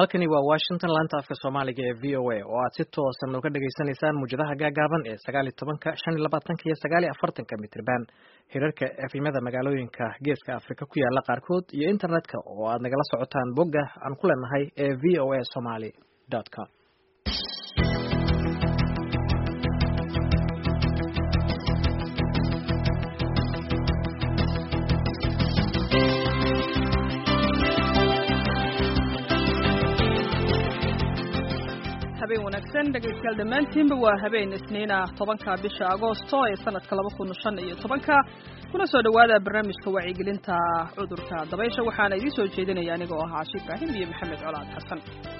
halkani waa washington laanta afka soomaaliga ee v o a oo aad si toosan uga dhagaysanaysaan muujadaha gaagaaban ee sagaal iyo tobanka shan iyo labaatanka iyo sagaal iyo afartanka mitirban hirarka efimada magaalooyinka geeska afrika ku yaala qaarkood iyo internetka oo aad nagala socotaan bogga aan ku leenahay ee v o a somaly com habeen wanaagsan dhegaystayaal dhammaantiinba waa habeen isniina tobanka bisha agoosto ee sanadka laba kun shan iyo tobanka kuna soo dhowaada barnaamijka wacyigelinta cudurka dabaysha waxaana idiin soo jeedinaya aniga oo ahaa caashi ibraahim iyo maxamed colaad xasan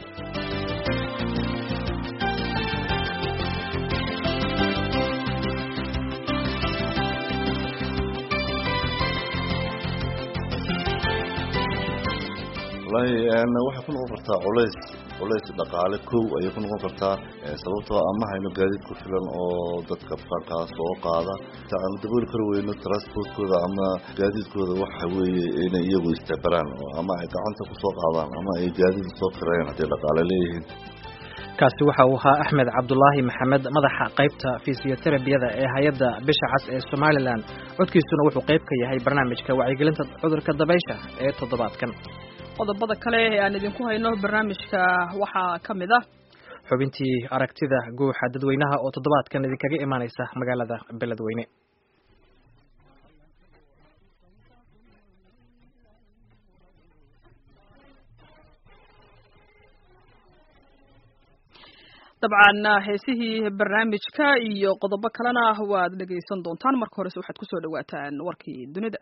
wallaahi waxay ku noqon kartaa culays culays dhaqaale kow ayay ku noqon kartaa sababtoo ama hayno gaadiid ku filan oo dadka bukaankaa soo qaada ta aan dabooli kari weyno transportkooda ama gaadiidkooda waxa weeye inay iyagu istabaraan ama ay gacanta ku soo qaadaan ama ay gaadiid soo kirayaan hadday dhaqaale leeyihiin kaasi waxa uu ahaa axmed cabdulaahi maxamed madaxa qaybta fisioterabiyada ee hay-adda bisha cas ee somalilan codkiisuna wuxuu qayb ka yahay barnaamijka wacyigelinta cudurka dabaysha ee toddobaadkan qodobada kale ee aan idinku hayno barnaamijka waxaa ka mid ah xubintii aragtida guuxa dadweynaha oo toddobaadkan idinkaga imaaneysa magaalada beledweyne dabcan heesihii barnaamijka iyo qodobo kalena waad dhegaysan doontaan marka horese waxaad kusoo dhawaataan warkii dunida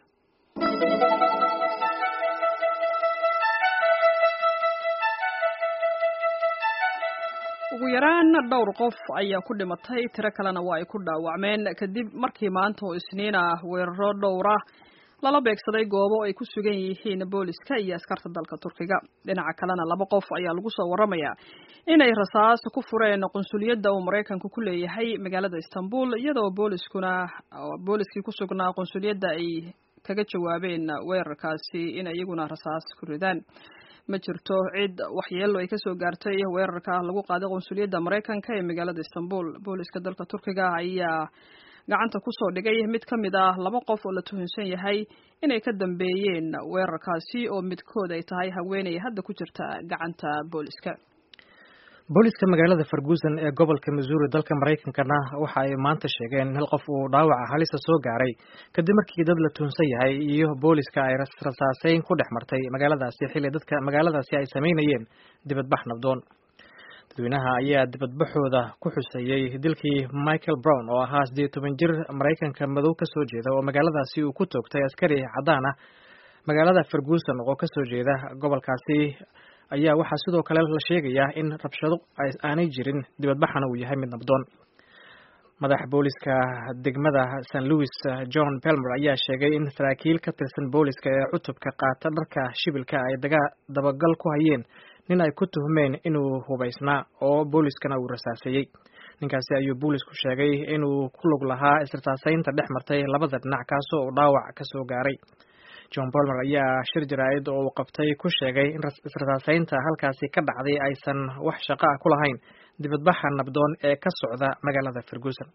ugu yaraan dhowr qof ayaa ku dhimatay tiro kalena waa ay ku dhaawacmeen kadib markii maanta oo isniin ah weeraro dhowra lala beegsaday goobo ay ku sugan yihiin booliska iyo askarta dalka turkiga dhinaca kalena laba qof ayaa lagu soo waramayaa inay rasaas ku fureen qunsuliyadda uu maraykanku ku leeyahay magaalada istanbul iyadoo booliskuna booliskii ku sugnaa qunsuliyadda ay kaga jawaabeen weerarkaasi in iyaguna rasaas ku ridaan ma jirto cid waxyeelo ay kasoo gaartay weerarka lagu qaaday qunsuliyadda maraykanka ee magaalada istanbul booliska dalka turkiga ayaa gacanta kusoo dhigay mid ka mid ah laba qof oo la tuhunsan yahay inay ka dambeeyeen weerarkaasi oo midkood ay tahay haweeney hadda ku jirta gacanta booliska booliska magaalada farguusan ee gobolka missouri dalka maraykankana waxa ay maanta sheegeen in hal qof uu dhaawaca halisa soo gaaray kadib markii dad la tuhunsan yahay iyo booliska ay rasaaseyn ku dhex martay magaaladaasi xilli dadka magaaladaasi ay samaynayeen dibadbax nabdoon dadweynaha ayaa dibadbaxooda ku xuseeyey dilkii michael brown oo ahaa siddeed toban jir maraykanka madow ka soo jeeda oo magaaladaasi uu ku toogtay askari caddaan ah magaalada farguusan oo kasoo jeeda gobolkaasi ayaa waxaa sidoo kale la sheegayaa in rabshado aanay jirin dibadbaxana uu yahay mid nabdoon madaxa booliska degmada st louis john belmer ayaa sheegay in saraakiil ka tirsan booliska ee cutubka qaata dharka shibilka ay dabagal ku hayeen nin ay ku tuhmeen inuu hubaysnaa oo booliskana uu rasaaseeyey ninkaasi ayuu boolisku sheegay inuu ku lug lahaa israsaaseynta dhex martay labada dhinac kaasoo uu dhaawac kasoo gaaray john bolmer ayaa shir jaraa'id oo uu qabtay ku sheegay in israsaaseynta halkaasi ka dhacday aysan wax shaqo ah ku lahayn dibadbaxa nabdoon ee ka socda magaalada ferguson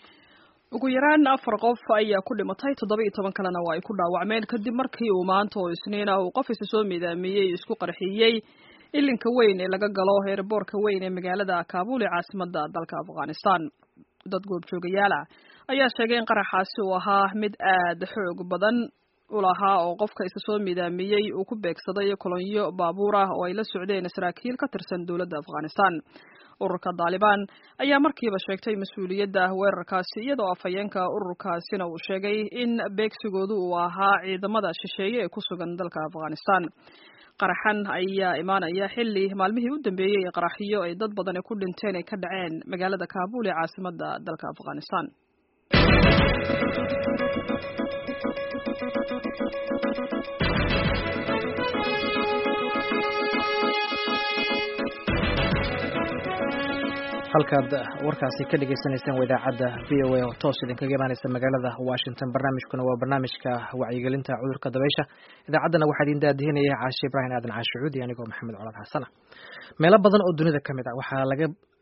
ugu yaraan afar qof ayaa ku dhimatay toddoba iyo toban kalena waa ay ku dhaawacmeen kadib markii uu maanta oo isniin ah uu qof isa soo midaamiyey isku qarxiyey ilinka weyn ee laga galo heerboorka weyn ee magaalada kaabul ee caasimada dalka afghanistan dad goobjoogayaal ah ayaa sheegay in qaraxaasi uu ahaa mid aad xoog badan ulahaa oo qofka isa soo midaamiyey uu ku beegsaday kolonyo baabuur ah oo ay la socdeen saraakiil ka tirsan dowladda afghanistan ururka daalibaan ayaa markiiba sheegtay mas-uuliyadda weerarkaasi iyadoo afhayeenka ururkaasina uu sheegay in beegsigoodu uu ahaa ciidamada shisheeye ee ku sugan dalka afghanistan qaraxan ayaa imaanaya xilli maalmihii u dambeeyey ee qaraxyo ay dad badani ku dhinteen ay ka dhaceen magaalada kaabul ee caasimada dalka afghanistan halkaad warkaasi ka dhagaysanaysaan waa idaacadda v o a oo toos idinkaga imaaneysa magaalada washington barnaamijkuna waa barnaamijka wacyigelinta cudurka dabaysha idaacaddana waxaa idin daadihinaya caashe ibraahim aadan caashucuudi anigoo maxamed colaad xasana meelo badan oo dunida ka mid ah waxaa laga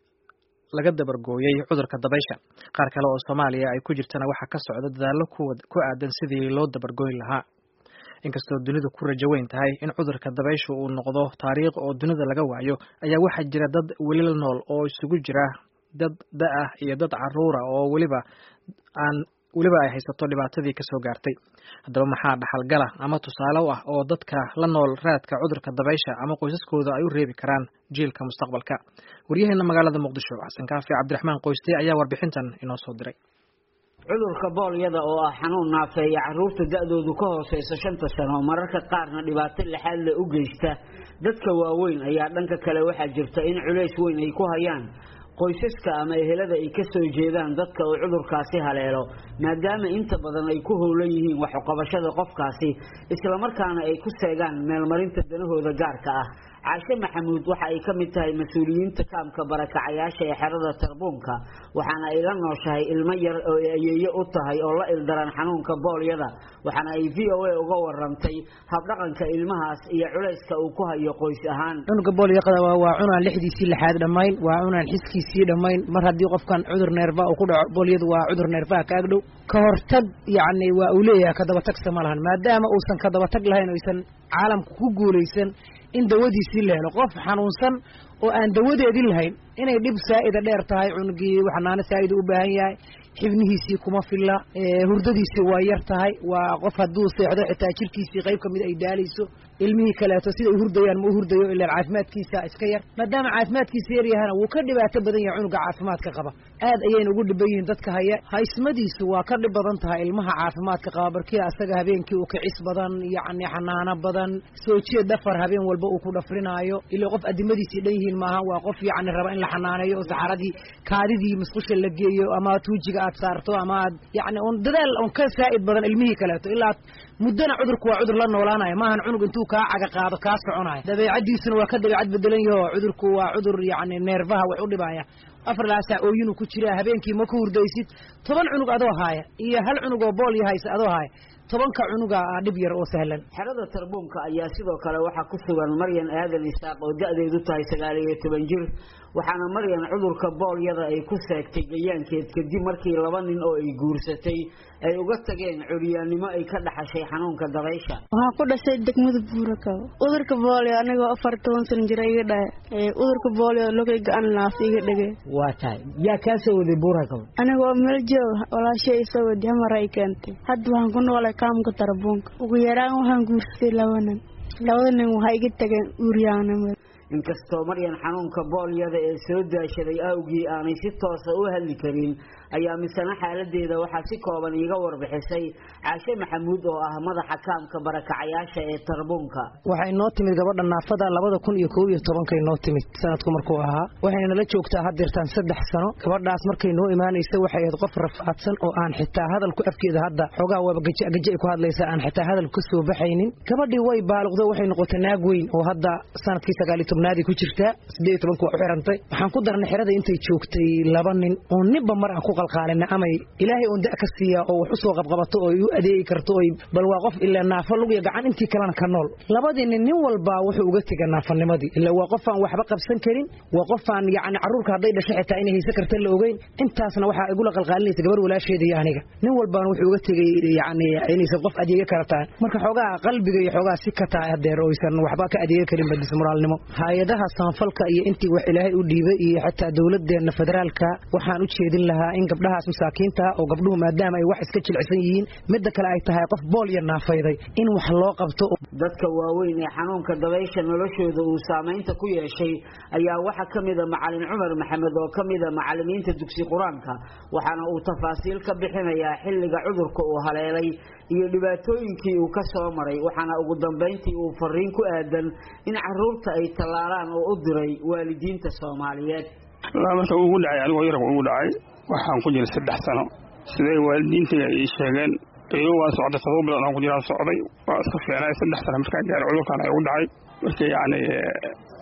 laga dabargooyey cudurka dabaysha qaar kale oo soomaaliya ay ku jirtana waxaa ka socda dadaallo ku aadan sidii loo dabargooyn lahaa inkastoo dunidu ku rajo weyn tahay in cudurka dabaysha uu noqdo taariikh oo dunida laga waayo ayaa waxaa jira dad weli la nool oo isugu jira dad da-ah iyo dad caruura oo weliba aan weliba ay haysato dhibaatadii kasoo gaartay haddaba maxaa dhaxalgala ama tusaale u ah oo dadka la nool raadka cudurka dabaysha ama qoysaskooda ay u reebi karaan jiilka mustaqbalka waryaheena magaalada muqdisho xasan kaafi cabdiraxmaan qoyste ayaa warbixintan inoo soo diray cudurka boolyada oo ah xanuun naafeeya carruurta da-doodu ka hooseysa shanta sano mararka qaarna dhibaato lixaad le u geysta dadka waaweyn ayaa dhanka kale waxaa jirta in culays weyn ay ku hayaan qoysaska ama ehelada ay ka soo jeedaan dadka uu cudurkaasi haleelo maadaama inta badan ay ku howlan yihiin waxuqabashada qofkaasi islamarkaana ay ku seegaan meelmarinta danahooda gaarka ah caashe maxamuud waxa ay ka mid tahay mas-uuliyiinta kaamka barakacayaasha ee xerada tarbuunka waxaana ay la nooshahay ilmo yar oo ayeeye u tahay oo la ildaran xanuunka boolyada waxaana ay v o a uga warantay habdhaqanka ilmahaas iyo culayska uu ku hayo qoys ahaan cunuga boolyaqada waa cunaan lixdiisii lixaad dhammayn waa cunaan xiskiisii dhammayn mar haddii qofkan cudur neerfa uu ku dhaco boolyadu waa cudur neerfaha ka agdhow ka hortag yacni waa uu leeyahay kadabatagsa ma lahan maadaama uusan kadabatag lahayn oysan caalamka ku guulaysan in dawadiisii la helo qof xanuunsan oo aan dawadeedii lahayn inay dhib saa'ida dheer tahay cunugii xanaano saa'ida u baahan yahay xibnihiisii kuma filla hurdadiisii waa yar tahay waa qof hadduu seexdo xitaa jirkiisii qayb ka mid ay daalayso ilmihii kaleeto sida ay hurdayaan ma u hurdayo ilaan caafimaadkiisa iska yar maadaama caafimaadkiisa yar yahana wuu ka dhibaato badan yahay cunuga caafimaadka qaba aad ayayna ugu dhiban yihiin dadka haya haysmadiisu waa ka dhib badan tahay ilmaha caafimaadka qaba barkii asaga habeenkii uu kicis badan yacni xanaano badan soo jeed dhafar habeen walba uu ku dhafrinaayo ila qof adimadiisii dhan yihiin maaha waa qof yacni raba in la xanaaneeyo oo saxaradii kaadidii musqusha la geeyo ama tuujiga aad saarto ama aad yacni un dadaal un ka saa'id badan ilmihii kaleeto ilaa muddana cudurku waa cudur la noolaanayo maahan cunug intuu kaa caga qaado kaa soconayo dabeecadiisuna waa ka dabeecad bedelan yaho cudurku waa cudur yacni neerfaha wax u dhibaya afar laasaa ooyinuu ku jiraa habeenkii ma ku hurdaysid toban cunug adoo haaya iyo hal cunug oo bool yahaysa adoo haaya tobanka cunuga ah dhib yar oo sahlan xerada tarbuunka ayaa sidoo kale waxaa ku sugan maryan aadan isaaq oo da-deedu tahay sagaal iyo toban jir waxaana maryan cudurka boolyada ay ku seegtay gayaankeed kadib markii laba nin oo ay guursatay ay uga tageen curyaannimo ay ka dhaxashay xanuunka dabaysha waxaan ku dhashay degmada buurakabo cudurka boolyo anigoo afar toban sana jira iga dhahe cudurka boolyo logay ga-an laaf iga dhege waa tahay yaa kaa soo waday buurakabo anigoo meel joog walaashay isoo wadi hamar ay keentay hadda waxaan ku noolay kaamka tarbuunka ugu yaraan waxaan guursatay laba nin labada nin waxay iga tageen uuryaanimo inkastoo maryan xanuunka boolyada ee soo daashaday awgii aanay si toosa u hadli karin ayaa misena xaaladeeda waxaa si kooban iiga warbixisay caashe maxamuud oo ah madaxa kaamka barakacayaasha ee tarbuunka waxay noo timid gabadha naafada labada kun iyo kow iyo tobankay noo timid sanadku markuu ahaa waxayna nala joogtaa haddeertaan saddex sano gabadhaas markay noo imaanaysa waxay ahayd qof rafaadsan oo aan xitaa hadalku afkeeda hadda xoogaa waaba gaja ay ku hadlaysaa aan xitaa hadal ka soo baxaynin gabadhii way baaluqdo waxay noqotay naag weyn oo hadda sanadkii sagaaliyo tobnaadii ku jirtaa sideed iyo tobanku waa u xirantay waxaan ku darnay xerada intay joogtay laba nin oo ninba mar aan ku qalqaalina amay ilaahay uun da' ka siiya oo wax u soo qabqabato oo u adeegi karto oy bal waa qof ilaa naafo lugiya gacan intii kalena ka nool labadii nin nin walbaa wuxuu uga tega naafanimadii ila waa qofaan waxba qabsan karin waa qofaan yacni carruurka hadday dhasho xitaa inay haysan karta la ogeyn intaasna waxaa igula qalqaalinaysa gabar walaasheeda iyo aniga nin walbaana wuxuu uga tegay yacni inaysan qof adeega kara tahay marka xoogaa qalbiga iyo xoogaa si ka tahay hadeer oysan waxba ka adeega karin ba dismoraalnimo hay-adaha samafalka iyo intii wax ilaahay u dhiibay iyo xataa dowladeenna federaalka waxaan u jeedin lahaa in gabdhahaas masaakiinta oo gabdhuhu maadaama ay wax iska jilcisan yihiin midda kale ay tahay qof bool iyo naafayday in wax loo qabto dadka waaweyn ee xanuunka dabaysha noloshooda uu saamaynta ku yeeshay ayaa waxaa ka mida macalin cumar maxamed oo ka mida macalimiinta dugsi qur-aanka waxaana uu tafaasiil ka bixinayaa xilliga cudurka uu haleelay iyo dhibaatooyinkii uu ka soo maray waxaana ugu dambayntii uu fariin ku aadan in caruurta ay tallaalaan oo u diray waalidiinta soomaaliyeed marka ugu dhacay anigoo yarabka ugu dhacay waxaan ku jiray saddex sano siday waalidiintayga ii sheegeen iyo waa socday todoba bilood aan ku jiraa socday waa iska fiicnay saddex sano markaan gaaray cudurkaan ay ugu dhacay marka yacni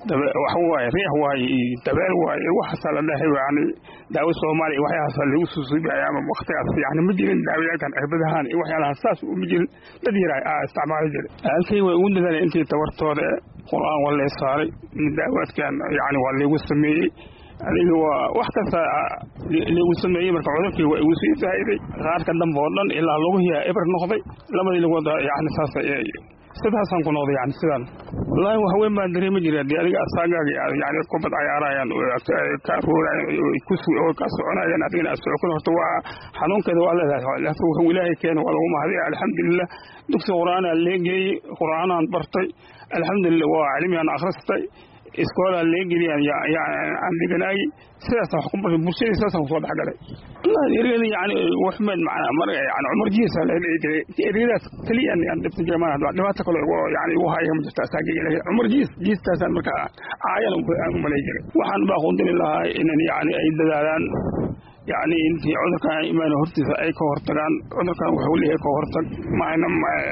wax waaye riix waaye iyo dabeel waaye waxaasaa la dhahay yani daawo soomaaliya iyo waxyaalahaasa lagu susuubaya ama waktigaas yani ma jirin daawayaalkan cirbadahaan iyo waxyaalahaas saas uma jirin dad yaraa aa isticmaali jiray halkay way ugu dadaaleen intii tabartooda qur-aan waa lee saaray daawaadkan yani waa laygu sameeyey adiga waa wax kasta lagu sameeyey marka cudurkii waa igu sii faa'iday qaarka dambe oo dhan ilaa luguhiya eber noqday labadii lagood yani saas sidaasaan ku noqday yani sidaan wallaahi wax weyn baan dareemi jiray haddii adiga asaagaaga yani kubad cayaarayaan ka aruurayaan oo ka soconayaan adigana aad socokon horta waa xanuunkeeda waa leedahay laakiin wuxuu ilaahay keena waa lagu mahadiya alxamdulilah dugsi qur'aanaa lee geeyey qur'aanaan bartay alxamdulilah waa cilmiyaan akhristay iskoolaa lee geliyaan aan dhiganaayey sidaasaan wax ku bartay bulshadii sidaasaan kusoo dhexgalay wallahi ergada yani waxmed macnaa mar yani cumar jiisa la dhihi jiray ergadaas keliya aan dhibta jiray maan dhibaato kale yani igu haya ma jirto asaagayga laakiin cumar jiis jiistaasaan markaa caayan aan umalay jiray waxaan baa qundini lahaa inan yani ay dadaalaan yani intii cudurkan imaan hortiisa ay ka hortagaan cudurkan wuxuu leeyahay ka hortag maana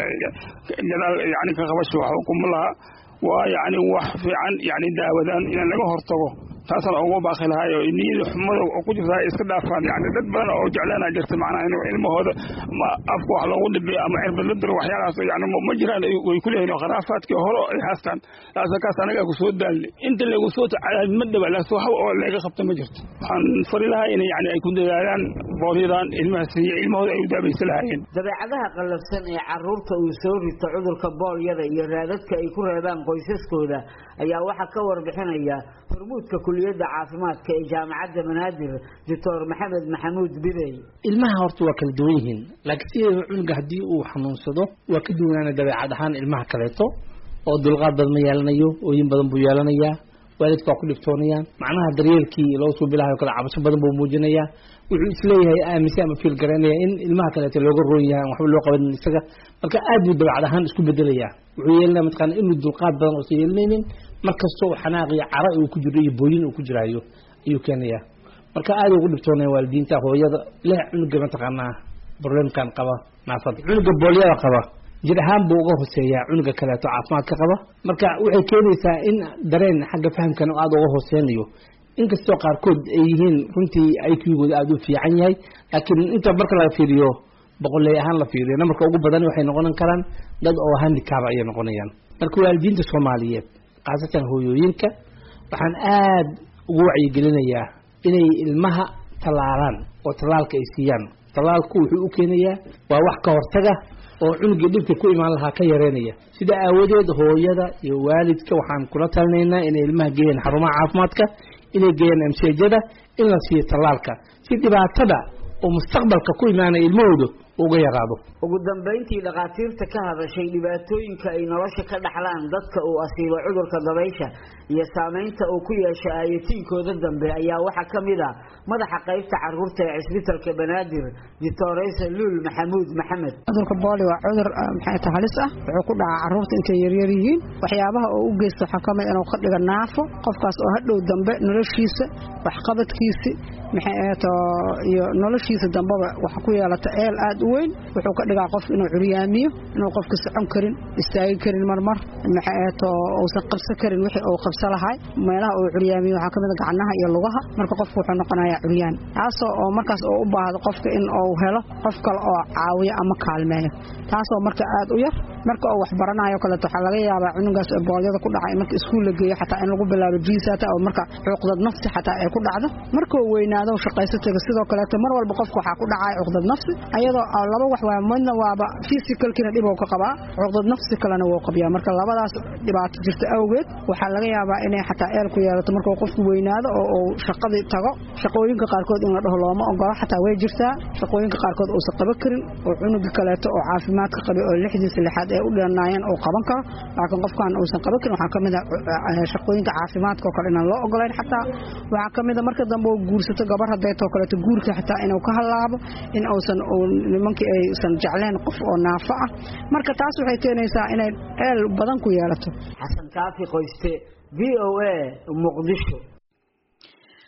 gadaal yani ka qabasho wax kuma laha waa yani wax fiican yani daawadaan in laga hortago taasaan ugu baaqi lahaay oo niyada xumada oo ku jirta iska dhaafaan yani dad badan oo jeclaana jirta macnaha in ilmahooda afka wax loogu dhibiyo ama cirbad la diro waxyaalahaas yani ma jiraan way ku leeyihin khuraafaadkii hore ay haastaan laasa kaas anagaa ku soo daalne inta lagu soo tacadaad ma dhaba laakiin wax oo laga qabta ma jirto waxaan fari lahaa in yani ay ku dadaalaan boolyadan ilmaha siiya ilmahooda ay u daabaysa lahaayeen dabeecadaha qallafsan ee caruurta uu soo rito cudurka boolyada iyo raadadka ay ku reebaan qoysaskooda ayaa waxaa ka warbixinaya hormuudka kuliyadda caafimaadka ee jaamacadda banaadir doctor maxamed maxamuud bidey ilmaha horta waa kala duwan yihiin laakiin sideeda cunuga haddii uu xanuunsado waa ka duwanaana dabeecad ahaan ilmaha kaleeto oo dulqaad badan ma yeelanayo ooyin badan buu yeelanayaa waalidka waa ku dhibtoonayaan macnaha daryeelkii loo soo bilahayo kale cabasho badan buu muujinayaa wuxuu isleeyahay aaminsan ama fiil garaynaya in ilmaha kaleeto looga roon yahay waxba loo qaban isaga marka aad buu dabeecad ahaan isku bedelayaa wuxuu yeelanaya mataqaana inuu dulqaad badan uusan yeelanaynin markasta oo xanaaq iyo cara uu ku jiro iyo booyin uu ku jiraayo ayuu keenayaa marka aad ugu dhibtoonaya waalidiinta hooyada leh cunuga mataqaanaa problemkan qaba naafada cunuga boolyada qaba jir ahaan buu uga hoseeyaa cunuga kaleeto caafimaadka qaba marka waxay keenaysaa in dareen xagga fahamkan aada uga hooseynayo inkastoo qaarkood ay yihiin runtii iqgooda aada u fiican yahay laakiin inta marka laga fiiriyo boqoley ahaan la fiiriyo namarka ugu badan waxay noqon karaan dad oo handicaba ayay noqonayaan marka waalidiinta soomaaliyeed khaasatan hooyooyinka waxaan aad ugu wacyigelinayaa inay ilmaha tallaalaan oo tallaalka ay siiyaan tallaalku wuxuu u keenayaa waa wax ka hortaga oo cunugii dhibka ku imaan lahaa ka yareynaya sida aawadeed hooyada iyo waalidka waxaan kula talinaynaa inay ilmaha geeyaan xarumaha caafimaadka inay geeyaan amseejada in la siiyo tallaalka si dhibaatada oo mustaqbalka ku imaanaya ilmahooda uga yaraado ugu dambayntii dhakhaatiirta ka hadashay dhibaatooyinka ay nolosha ka dhaxlaan dadka uu asiibo cudurka dabaysha iyo saamaynta uu ku yeesho aayatiinkooda dambe ayaa waxaa ka mid ah madaxa qaybta caruurta ee cisbitalka banaadir doctoresa luul maxamuud maxamed cudurka booli waa cudur maxay ta halis ah wuxuu ku dhacaa caruurta intay yaryar yihiin waxyaabaha oo u geysta waxaa ka mid inuu ka dhiga naafo qofkaas oo hadhow dambe noloshiisa waxqabadkiisi maxay ahato iyo noloshiisa dambeba waxa ku yeelata eel aad u weyn wuxuu ka dhigaa qof inuu curyaamiyo inuu qofka socon karin istaagi karin marmar maxay ahato uusan qabsan karin wixii uu qabsa lahay meelaha uu curyaamiyo waxaa kamid a gacnaha iyo lugaha marka qofku wuxuu noqonayaa curyaan taasoo oo markaas oo u baahdo qofka in uu helo qof kale oo caawiyo ama kaalmeeyo taasoo marka aad u yar marka uu wax baranayo kaleeto waxaa laga yaabaa cunugaas boolyada ku dhacay marka iskuul la geeyo xataa in lagu bilaabo jiisata oo marka cuqdad nafsi xataa ay ku dhacdo markuu weynaado shaqayso tago sidoo kaleeto mar walba qofka waxaa ku dhacaya cuqdad nafsi ayadoo laba wax waa midna waaba physicalkiina dhib uu ka qabaa cuqdad nafsi kalena wuu qabyaa marka labadaas dhibaato jirta awgeed waxaa laga yaabaa inay xataa eel ku yeelato markuu qofku weynaado oo uu shaqadii tago shaqooyinka qaarkood in la dhaho looma ogolo xataa way jirtaa shaqooyinka qaarkood uusan qaban karin oo cunuga kaleeto oo caafimaadka qabay oo lixdiisa lixaad ee u dheernaayeen uu qaban karo laakiin qofkan uusan qaban karin waxaa kamid a shaqooyinka caafimaadka oo kale inaan loo ogolayn xataa waxaa kamid a marka dambe uu guursato gabar hadeetoo kaleeto guurka xataa inuu ka halaabo in uusan nimankii aysan jecleen qof oo naafo ah marka taas waxay keenaysaa inay eel badan ku yeelato xasan kaafi qoyste v o a muqdisho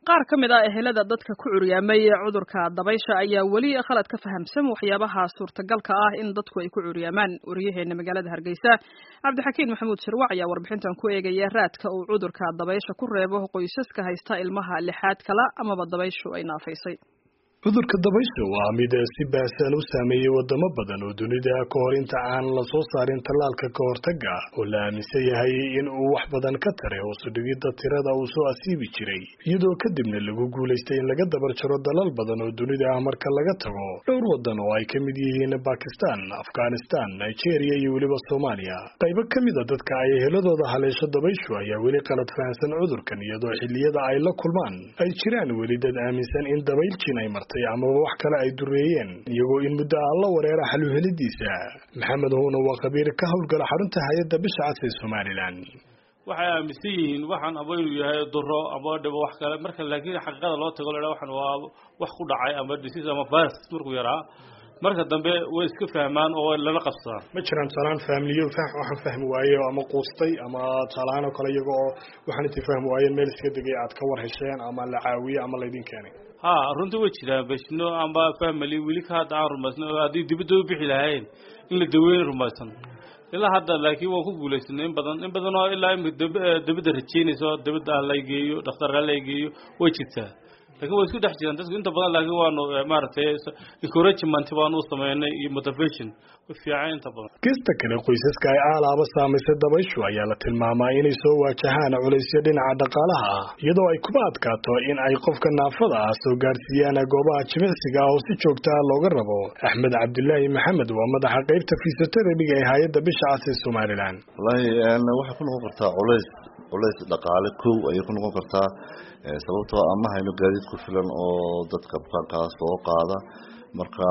qaar ka mid ah ehelada dadka ku curyaamay cudurka dabaysha ayaa weli khalad ka fahamsan waxyaabaha suurtagalka ah in dadku ay ku curyaamaan wariyaheena magaalada hargeysa cabdixakiin maxamuud sharwac ayaa warbixintan ku eegaya raadka uu cudurka dabaysha ku reebo qoysaska haysta ilmaha lixaad kala amaba dabayshu ay naafaysay cudurka dabaysha waa mid si baahsan u saameeyey wadamo badan oo dunida ka hor inta aan la soo saarin tallaalka ka hortaga oo la aaminsan yahay in uu wax badan ka taray hoosu dhigidda tirada uu soo asiibi jiray iyadoo kadibna lagu guulaystay in laga dabar jaro dalal badan oo dunida ah marka laga tago dhowr wadan oo ay ka mid yihiin bakistan afghanistan nigeria iyo weliba soomaaliya qaybo ka mid a dadka ay eheladooda haleesho dabayshu ayaa weli qalad fahansan cudurkan iyadoo xilliyada ay la kulmaan ay jiraan weli dad aaminsan in dabayljiin ay martay amaba wax kale ay dureeyeen iyagoo in muddo aan la wareera xaluhelidiisa maxamed huuna waa khabiir ka howlgala xarunta hay-adda bisha cas ee somalilan waxay aaminsan yihiin waxaan aba inuu yahay duro ama dhibo wax kale marka laakiin xaqiiqada loo tago la waxan waa wax ku dhacay ama disease ama virus markuu yaraa marka dambe way iska fahmaan oo lala qabsadaan ma jiraan tusaalahaan faamiliyo waxaan fahmi waaye ama quustay ama tusaalahaan oo kale iyaga oo waxaan intii fahmi waayeen meel iska degay aad ka war hesheen ama la caawiye ama laydin keenay ha runtii way jiraan bashino amba family weli ka hadda aan rumaysan oo haddii dibadda u bixi lahayn in la daweyn rumaysan ilaa hadda laakiin waan ku guulaysanay in badan in badan oo ilaa imika dabadda rajeynayso dabadda ah laygeeyo dhakhtarka laygeeyo way jirtaa lakin way isku dhex jiraan dadku inta badan laakiin waanu maaragtay encouragement baanu u sameynay iyo motivation way fiican inta badan kista kale qoysaska ay aalaaba saamaysay dabayshu ayaa la tilmaamaa inay soo waajahaan culaysyo dhinaca dhaqaalaha ah iyadoo ay kuma adkaato in ay qofka naafada ah soo gaarsiiyaan goobaha jimicsiga ah oo si joogta ah looga rabo axmed cabdilaahi maxamed waa madaxa qeybta fisioteraphiga ee hay-adda bisha cas ee somalilan wallaahi waxay ku noqon kartaa culays culays dhaqaale kow ayay ku noqon kartaa sababtoo ama hayno gaadiid ku filan oo dadka bukaankaa soo qaada marka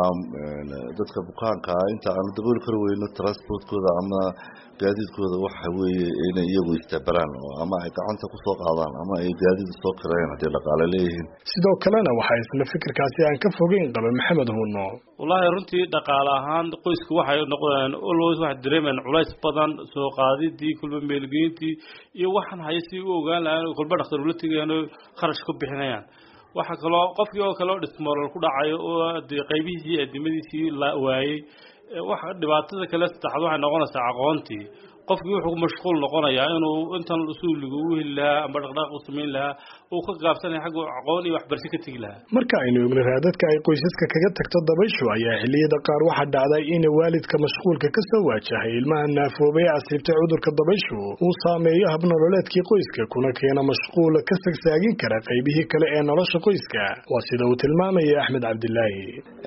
dadka bukaanka inta aanu dabooli kari weyno transportkooda ama gaadiidkooda waxa weeye inay iyagu istabaraan ama ay gacanta kusoo qaadaan ama ay gaadiid soo kireen haddii dhaqaale leeyihiin sidoo kalena waxaa isla fikirkaasi aan ka fogeyn qaba maxamed huuno wallaahi runtii dhaqaale ahaan qoysku waxay noqdeen always waxay dareemayaan culays badan soo qaadidii kulba meelgeyntii iyo waxaan haya si u ogaan lahayn kulba dhakhtar ula tegayaan oo kharash ku bixinayaan waxaa kaloo qofkii oo kale oo dhismoolal ku dhacayo oo dee qaybihiisii adimadiisii la waayey waxa dhibaatada kale saddexaad waxay noqonaysaa aqoontii qofkii wuxuu ku mashquul noqonayaa inuu intan usuuliga u heli lahaa amba dhaqdhaqaaq u samayn lahaa uu ka gaabsanaya xagga aqoon iyo waxbarasho ka tegi lahaa marka aynu ogna raadadka ay qoysaska kaga tagto dabayshu ayaa xilliyada qaar waxaa dhacday in waalidka mashquulka ka soo waajahay ilmaha naafoobay ee asiibtay cudurka dabayshu uu saameeyo habnololeedkii qoyska kuna keena mashquul ka sagsaagin kara qaybihii kale ee nolosha qoyska waa sida uu tilmaamaya axmed cabdilaahi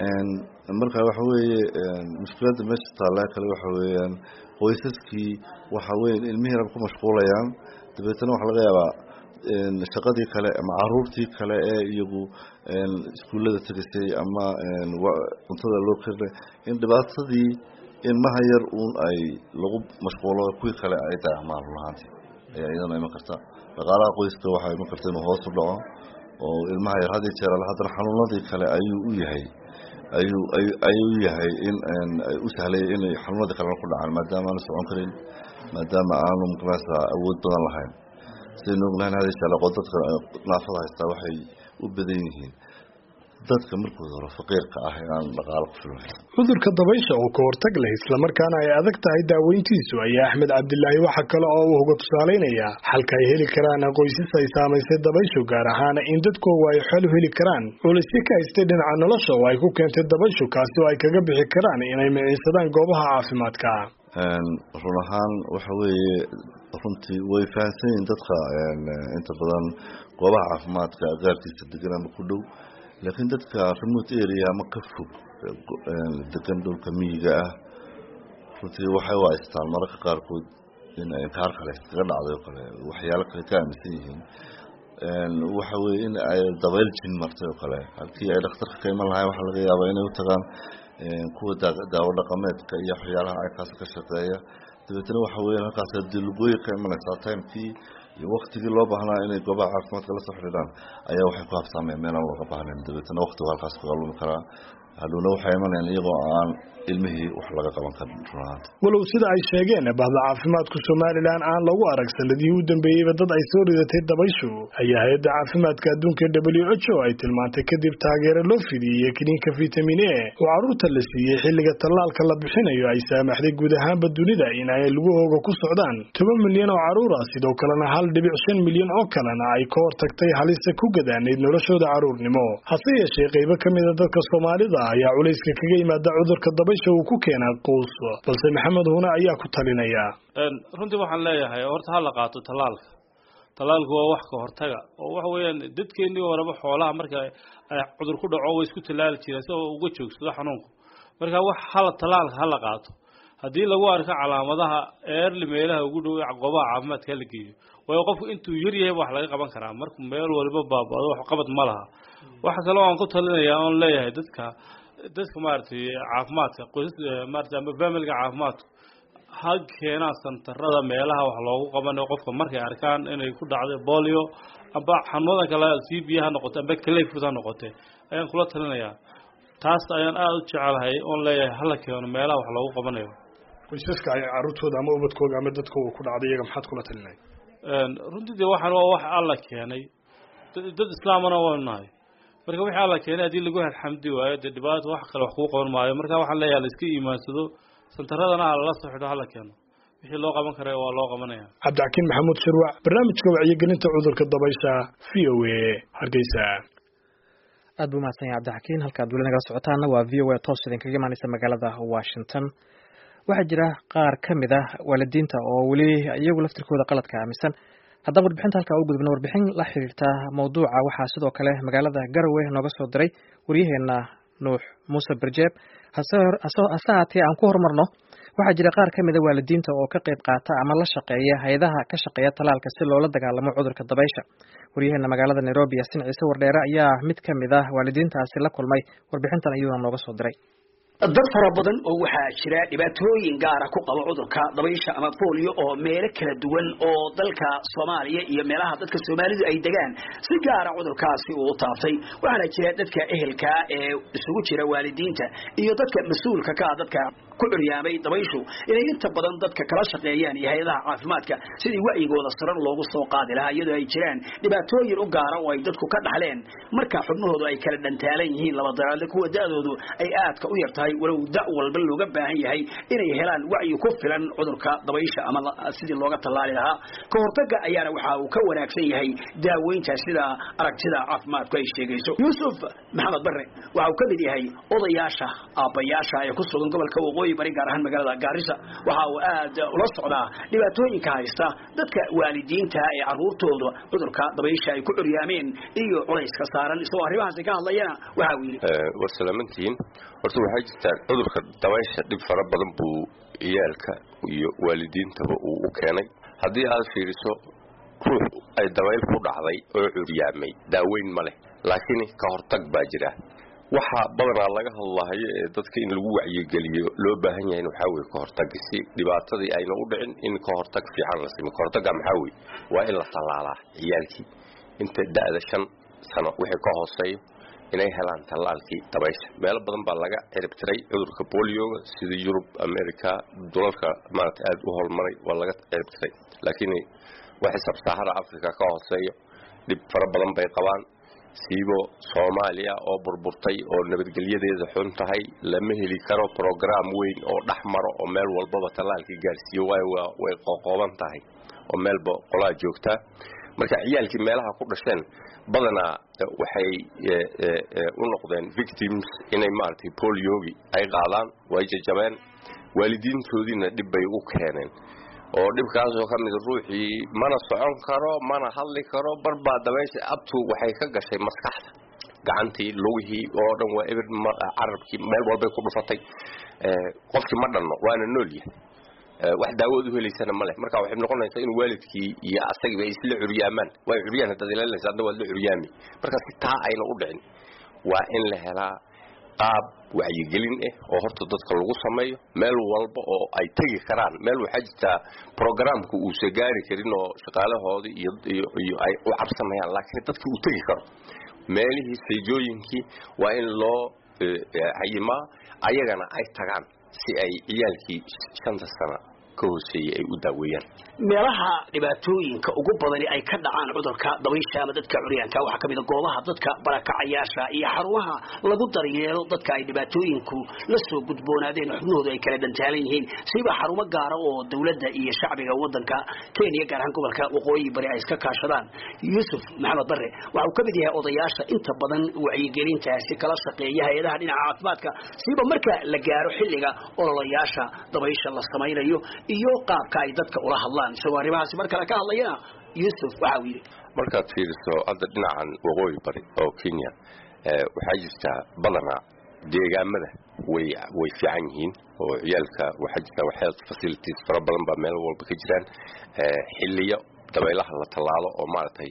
marka waxa weeye mushkiladda meesha taalla kale waxa weeyaan qoysaskii waxa weeye ilmihii rab ku mashquulayaan dabeetana waxaa laga yaabaa shaqadii kale ama caruurtii kale ee iyagu iskuullada tegisay ama cuntada loo karinay in dhibaatadii ilmaha yar uun ay lagu mashquulo kuwii kale ay dayacmaan run ahaantii ayaa iyadana iman karta dhaqaalaha qoyska waxaa iman karta inuu hoos u dhaco oo ilmaha yar had iyo jeer ale haddana xanuunadii kale ayuu u yahay ayuu ayuu u yahay in u sahlay inay xanuunadii kalena ku dhacaan maadaama aanu socon karin maadaama aanu maqnasa awood badan lahayn sidaynu ognahayn hada jeer dadka naafada haystaa waxay u badan yihiin dadka markooda hore faqiirka ah ee aan dhaqaalo ku filan cudurka dabaysha oo ka hortag leh islamarkaana ay adag tahay daaweyntiisu ayaa axmed cabdilaahi waxa kale oo uu uga tusaalaynaya xalka ay heli karaan qoysas ay saamaysay dabayshu gaar ahaan in dadkoogu ay xal u heli karaan culisyo ka haystay dhinaca nolosha oo ay ku keentay dabayshu kaasi oo ay kaga bixi karaan inay miciinsadaan goobaha caafimaadka run ahaan waxa weeye runtii way fahamsan yihiin dadka inta badan goobaha caafimaadka agaarkiisa degan ama ku dhow laakiin dadka remote area ama ka fog degan dhulka miyiga ah runtii waxay u haystaan mararka qaarkood in ay kaar kale iskaga dhacday oo kale waxyaalo kale ka aaminsan yihiin waxa weeye in ay dabayl jin martay oo kale halkii ay dhakhtarka ka iman lahayn waxaa laga yaabaa inay u tagaan kuwa daawo dhaqameedka iyo waxyaalaha aykaas ka shaqeeya dabeetana waxa weeyaan halkaas hadii lugooyi ka imanaysaa timekii iyo waktigii loo baahnaa inay goobaha caafimaadka la soo xidhiidhaan ayaa waxay ku habsaameen meelaan looga baahnayn dabeetana waktigu halkaas kaga lumi karaa hadhowna waxay imanayaan iyagoo aan ilmihii wax laga qaban karin runahaanta walow sida ay sheegeen bahda caafimaadku somalilan aan lagu arag sanadihii u dambeeyeyba dad ay soo ridatay dabayshu ayaa hay-adda caafimaadka adduunka w h o ay tilmaantay kadib taageero loo fidiyey kiniinka vitamin a oo carruurta la siiyey xilliga tallaalka la bixinayo ay saamaxday guud ahaanba dunida in ay lugahooga ku socdaan toban milyan oo carruur ah sidoo kalena hal dhibic shan milyan oo kalena ay ka hortagtay halista ku gadaanayd noloshooda carruurnimo hase yeeshee qaybo ka mida dadka soomaalida ayaa culayska kaga yimaada cudurka dabaysha uu ku keenaa quus balse maxamed hune ayaa ku talinaya runtii waxaan leeyahay horta ha la qaato tallaalka tallaalku waa wax ka hortaga oo waxa weeyaan dadkeennii horeba xoolaha marka ay cudur ku dhaco way isku tallaali jireen si oo uga joogsado xanuunku marka wax hala tallaalka ha la qaato haddii lagu arko calaamadaha eerli meelaha ugu dhow goobaha caafimaadka hala geeyo waayo qofku intuu yar yahay wax laga qaban karaa markuu meel waliba baabado wax qabad ma laha waxa kale oo aan ku talinayaa oon leeyahay dadka dadka maaragtay caafimaadka qoysas maaragtay ama familiga caafimaadku ha keenaan santarada meelaha wax loogu qabanayo qofka markay arkaan inay ku dhacday bolio amba xanuunadan kale c b ha noqote amba clayfoot ha noqote ayaan kula talinayaa taas ayaan aada u jecelahay oon leeyahay hala keeno meelaha wax loogu qabanayo qoysaska ay carruurtooda ama ubadkooga ama dadkooga ku dhacday iyaga maxaad kula talinay runtii dee waxaan waa wax alla keenay dad islaamana waynu nahay marka wixii alla keenay haddii lagu alxamdi waayo dee dhibaato wax kale wax kuu qaban maayo marka waxaan leeyahay la iska iimaansado santaradana ha lala soo xidho hala keeno wixii loo qaban kara waa loo qabanaya cabdixakiin maxamuud shirwac barnaamijka wacyigelinta cudurka dabaysha v o a hargeysa aad buu mahadsan yahay cabdixakiin halkaad weli nagala socotaana waa v o a toos idinkaga imaaneysa magaalada washington waxaa jira qaar ka mid ah waalidiinta oo weli iyagu laftirkooda qaladka aaminsan haddaba warbixinta halkaa u gudubna warbixin la xiriirta mawduuca waxaa sidoo kale magaalada garowe nooga soo diray waryaheena nuux muuse berjeeb hase haatee aan ku horumarno waxaa jira qaar ka mida waalidiinta oo ka qayb qaata ama la shaqeeya hay-adaha ka shaqeeya talaalka si loola dagaalamo cudurka dabaysha waryaheena magaalada nairobi yasin ciise wardheere ayaa mid ka mid ah waalidiintaasi la kulmay warbixintan ayuuna nooga soo diray dad fara badan oo waxaa jira dhibaatooyin gaara ku qaba cudurka dabaysha ama bolio oo meelo kala duwan oo dalka soomaaliya iyo meelaha dadka soomaalidu ay degaan si gaara cudurkaasi uu u taabtay waxaana jira dadka ehelka ee isugu jira waalidiinta iyo dadka mas-uulka ka ah dadka ku curyaamay dabayshu inay inta badan dadka kala shaqeeyaan iyo hay-adaha caafimaadka sidii wacyigooda saran loogu soo qaadi lahaa iyadoo ay jiraan dhibaatooyin u gaara oo ay dadku ka dhaxleen marka xubnahoodu ay kala dhantaalan yihiin laba daraadle kuwa da-doodu ay aadka u yartahay walow da walba looga baahan yahay inay helaan wacyi ku filan cudurka dabaysha ama sidii looga tallaali lahaa ka hortaga ayaana waxa uu ka wanaagsan yahay daaweynta sida aragtida caafimaadku ay sheegayso yuusuf maxamed barre waxa uu ka mid yahay odayaasha aabbayaasha ee ku sugan gobolka waqooyi bari gaar ahaan magaalada gaarisa waxa uu aad ula socdaa dhibaatooyinka haysta dadka waalidiinta ee caruurtooda cudurka dabaysha ay ku curyaameen iyo culayska saaran isagoo arrimahaasi ka hadlayana waxa uu yidhi war salaamantihiin horta waxaa jirtaa cudurka dabaysha dhib fara badan buu ciyaalka iyo waalidiintaba uu u keenay haddii aad fiiriso ruux ay dabayl ku dhacday oo curyaamay daaweyn ma leh laakiin ka hortag baa jira waxa badanaa laga hadlahayo ee dadka in lagu wacyigeliyo loo baahan yahay waxaa weye ka hortag si dhibaatadii ayna u dhicin in ka hortag fiican la simo ka hortagga maxaa weye waa in la tallaalaa ciyaalkii inta da'da shan sano wixii ka hooseeyo inay helaan tallaalkii dabaysha meelo badan baa laga ciribtiray cudurka bolioga sida yurub america dulalka maarata aada u holmaray waa laga ciribtiray laakiin waxay sabsaahara africa ka hooseeyo dhib fara badan bay qabaan siibo soomaaliya oo burburtay oo nabadgelyadeeda xun tahay lama heli karo program weyn oo dhex maro oo meel walbaba tallaalkii gaarsiiyo waayo waa way qoqooban tahay oo meelba qolaa joogtaa marka ciyaalkii meelaha ku dhasheen badanaa waxay u noqdeen victims inay maaragtay boliogi ay qaadaan way jajabeen waalidiintoodiina dhib bay u keeneen oo dhibkaasoo ka mid ruuxii mana socon karo mana hadli karo barbaa dabaysha abtu waxay ka gashay maskaxda gacantii lugihii oo dhan waa eber carabkii meel walbay ku dhufatay qofkii ma dhanno waana noolyahay wax daawood u helaysana ma leh marka waxay noqonaysaa in waalidkii iyo asagiiba ay isla curyaamaan waa curyaan haddaad ilaalinaysa adna waad la curyaami marka si taa ayna u dhicin waa in la helaa qaab wacyigelin ah oo horta dadka lagu sameeyo meel walba oo ay tegi karaan meel waxaa jirtaa programka uusa gaari karin oo shaqaalahoodii iyo iyo ay u cabsanayaan laakiin dadkii uu tegi karo meelihii sayjooyinkii waa in loo hayimaa ayagana ay tagaan si ay ciyaalkii shanta sano ka hooseeyey ay u daaweeyaan meelaha dhibaatooyinka ugu badani ay ka dhacaan cudurka dabaysha ama dadka curyaanka waxaa kamid a goobaha dadka barakacayaasha iyo xarumaha lagu daryeelo dadka ay dhibaatooyinku la soo gudboonaadeen xubnahoodu ay kala dhantaalan yihiin siba xarumo gaara oo dowladda iyo shacbiga wadanka kenya gaar ahaan gobolka waqooyi bari ay iska kaashadaan yuusuf maxamed bare waxa uu kamid yahay odayaasha inta badan wacyigelintaasi kala shaqeeya hay-adaha dhinaca caafimaadka siba marka la gaaro xilliga ololayaasha dabaysha la samaynayo iyo qaabka ay dadka ula hadlaan isagoo arrimahaasi mar kale ka hadlayana yuusuf waxa uu yidhi markaad fiiriso hadda dhinacan waqooyi bari oo kenya waxaa jirtaa badanaa deegaamada way way fiican yihiin oo ciyaalka waxaa jirta health facilities fara badan baa meel walba ka jiraan xiliyo dabaylaha la tallaalo oo maaragtay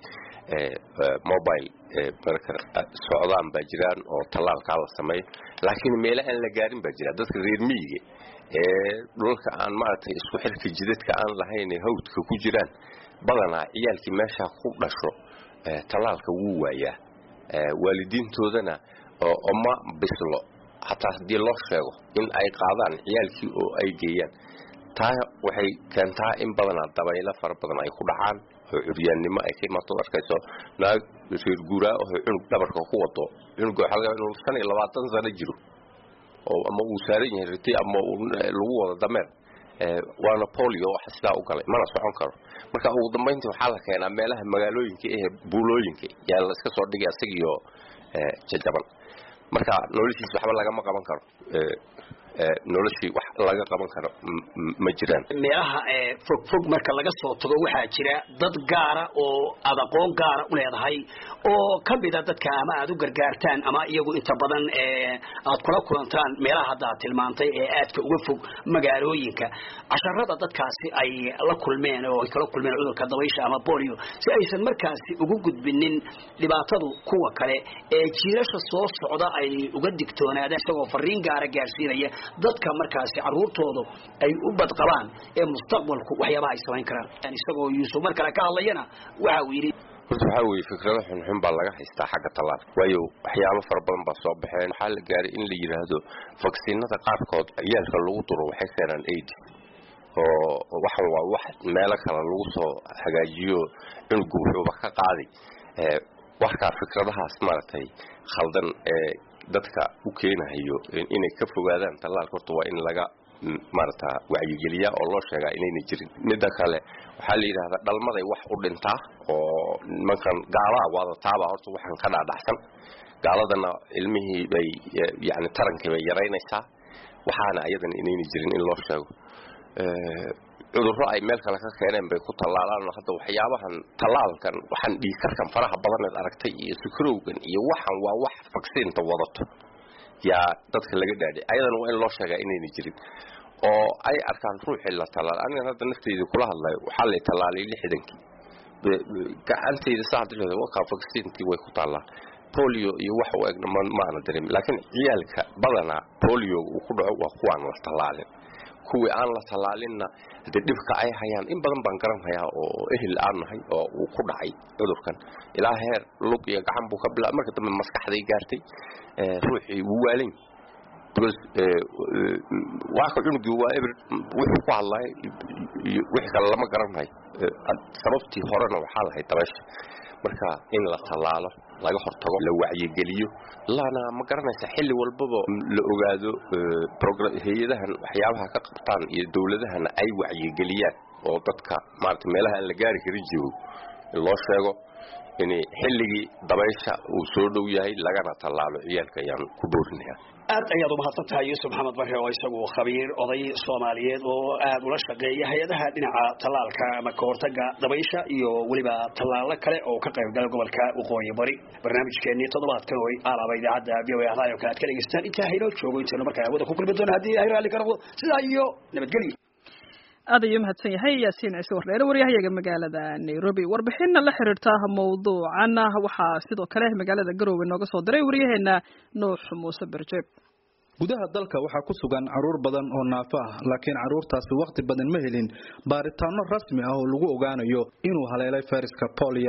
mobile marka socdaan baa jiraan oo tallaalkaa la sameeyo laakiin meelo aan la gaarin baa jira dadka reer miyiga ee dhulka aan maaragtay isku xirka jidadka aan lahayn ee hawdka ku jiraan badanaa ciyaalkii meesha ku dhasho tallaalka wuu waayaa waalidiintoodana oma bislo hataa haddii loo sheego in ay qaadaan ciyaalkii oo ay geeyaan taa waxay keentaa in badanaa dabaylo fara badan ay ku dhacaan oo curyaannimo ay ka imaato arkayso naag reer guuraa oo cunug dhabarka ku wado cunuga waxaa laga inuu shan iyo labaatan sano jiro oo ama uu saaran yahay riti ama lagu wado dameer waana polio waxa sidaa u galay mana socon karo marka ugu dambayntii waxaa la keenaa meelaha magaalooyinka ee buulooyinka yaa la iska soo dhigay isagiyo jajaban marka noloshiis waxba lagama qaban karo noloshii wax laga qaban karo ma jiraan meelaha fog fog marka laga soo tago waxaa jira dad gaara oo aad aqoon gaara u leedahay oo kamida dadka ama aad u gargaartaan ama iyagu inta badan aad kula kulantaan meelaha hadda aad tilmaantay ee aadka uga fog magaalooyinka casharada dadkaasi ay la kulmeen oo ay kala kulmeen cudurka dabaysha ama bolio si aysan markaasi ugu gudbinin dhibaatadu kuwa kale ee jiilasha soo socda ay uga digtoonaadaan isagoo fariin gaara gaarsiinaya dadka markaasi caruurtoodu ay u badqabaan ee mustaqbalku waxyaabaha ay samayn karaan isagoo yuusuf mar kale ka hadlayana waxa uu yidhi horta waxaa weeye fikrado xunxun baa laga haystaa xagga tallaal waayo waxyaabo fara badan baa soo baxeen waxaa la gaaray in la yidhaahdo vaksiinada qaarkood ciyaalka lagu duro waxay keenaan aids oo waxan waa wax meelo kale lagu soo hagaajiyo cunugu wuxuuba ka qaaday warkaa fikradahaas maaragtay khaldan ee dadka u keenahayo inay ka fogaadaan tallaalka horta waa in laga maarata wacyigeliya oo loo sheegaa inayna jirin midda kale waxaa la yidhahdaa dhalmaday wax u dhintaa oo nimankan gaalaha waadataaba horta waxaan ka dhaadhacsan gaaladana ilmihii bay yani tarankii bay yaraynaysaa waxaana ayadana inayna jirin in loo sheego cudurro ay meel kale ka keeneen bay ku tallaalaan hadda waxyaabahan tallaalkan waxaan dhiigkarkan faraha badaneed aragtay iyo sukarowgan iyo waxan waa wax vaksiinta wadato yaa dadka laga dhaadhay ayadana waa in loo sheegaa inayna jirin oo ay arkaan ruuxii la tallaal anigan hadda nafteyda kula hadlayo waxaa lay tallaalay lixdankii gacanteyda saa wakaa vaksiintii way ku taallaa bolio iyo wax u egna maana dareemin laakiin ciyaalka badanaa bolio uu ku dhaco waa kuwaan la tallaalin kuwii aan la tallaalinna hadee dhibka ay hayaan in badan baan garanhayaa oo ehel aan nahay oo uu ku dhacay cudurkan ilaa heer lug iyo gacan buu ka bila marka dambe maskaxday gaartay ruuxii wuu waalin because waaka cunugii waa eber wuxuu ku hadlay iyo wixii kale lama garanhayo sababtii horena waxaa lahayd dabaysha marka in la tallaalo laga hortago la wacyigeliyo lana ma garanaysa xilli walbaba la ogaado hay-adahan waxyaabaha ka qabtaan iyo dowladahana ay wacyigeliyaan oo dadka maarata meelaha aan la gaari karin joogo in loo sheego in xilligii dabaysha uu soo dhow yahay lagana tallaalo ciyaalka ayaan ku boorinaya aad ayaad umahadsan tahay yuusuf maxamed bare oo isagu khabiir oday soomaaliyeed oo aad ula shaqeeya hay-adaha dhinaca tallaalka ama kahortaga dabaysha iyo weliba tallaalo kale oo ka qaybgala gobolka waqooyi bari barnaamijkeenii toddobaadkan oo alaaba idaacadda v o a radio kale aad ka dhegeystaan intaa haynoo joogo intaynu markaa hawada ku kulmi doono haddii ay raalli ka noqdo sidaa iyo nabadgelyo aad ayuu mahadsan yahay yaasiin ciise wardheere waryahayaga magaalada nairobi warbixinna la xiriirta mawduucan waxaa sidoo kale magaalada garoowe nooga soo diray waryaheena nuux muuse berjeeb gudaha dalka waxaa ku sugan caruur badan oo naafo ah laakiin caruurtaasi wakhti badan ma helin baaritaano rasmi ah oo lagu ogaanayo inuu haleelay fayraska booliyada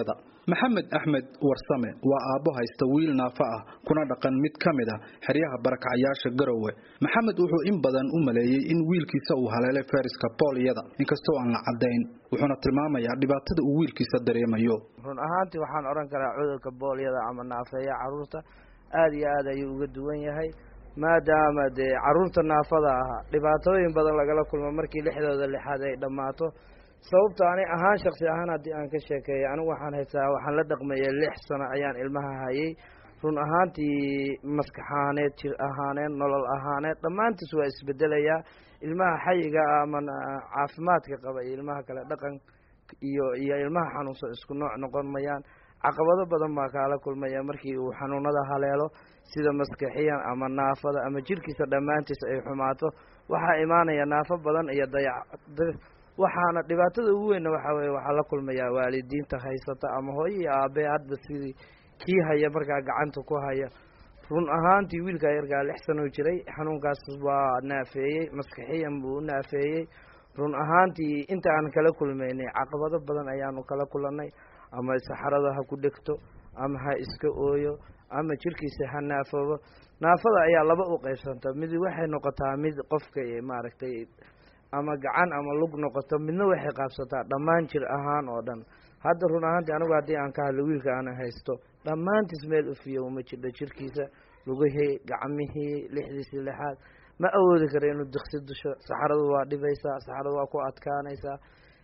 maxamed axmed warsame waa aabbo haysta wiil naafa ah kuna dhaqan mid ka mid ah xeryaha barakacyaasha garowe maxamed wuxuu in badan u maleeyey in wiilkiisa uu haleelay fayraska booliyada inkastoo aan la caddayn wuxuuna tilmaamayaa dhibaatada uu wiilkiisa dareemayo run ahaantii waxaan odhan karaa cudurka boolyada ama naafeeya carruurta aada iyo aad ayuu uga duwan yahay maadaama dee carruurta naafada ahaa dhibaatooyin badan lagala kulmo markii lixdooda lixaad ay dhammaato sababta ani ahaan shaksi ahaan haddii aan ka sheekeeyo anigu waxaan haystaa waxaan la dhaqmayay lix sano ayaan ilmaha hayay run ahaantii maskaxaaneed jir ahaaneed nolol ahaaneed dhammaantiis waa isbedelayaa ilmaha xayiga ama caafimaadka qaba iyo ilmaha kale dhaqan iyo iyo ilmaha xanuunsan isku nooc noqon mayaan caqabado badan baa kaala kulmaya markii uu xanuunada haleelo sida maskaxiyan ama naafada ama jirkiisa dhammaantiis ay xumaato waxaa imaanaya naafo badan iyo dayac waxaana dhibaatada ugu weynna waxaa weye waxaa la kulmayaa waalidiinta haysata ama hooyo iyo aabe hadba sidii kii haya markaa gacanta ku haya run ahaantii wiilkaa yarkaa lix sanoo jiray xanuunkaas waa naafeeyey maskixiyan buu u naafeeyey run ahaantii inta aan kala kulmaynay caqabado badan ayaanu kala kulanay ama saxarada ha ku dhegto ama ha iska ooyo ama jirkiisa ha naafoobo naafada ayaa laba u qeybsanta mid waxay noqotaa mid qofka maaragtay ama gacan ama lug noqoto midna waxay qaabsataa dhammaan jir ahaan oo dhan hadda run ahaantii anigu haddii aan ka hadlo wiilka aana haysto dhammaantiis meel ufiyo uma jirdho jirkiisa lugihii gacmihii lixdiisii lixaad ma awoodi kara inuu diksi dusho saxaradu waa dhibaysaa saxaradu waa ku adkaanaysaa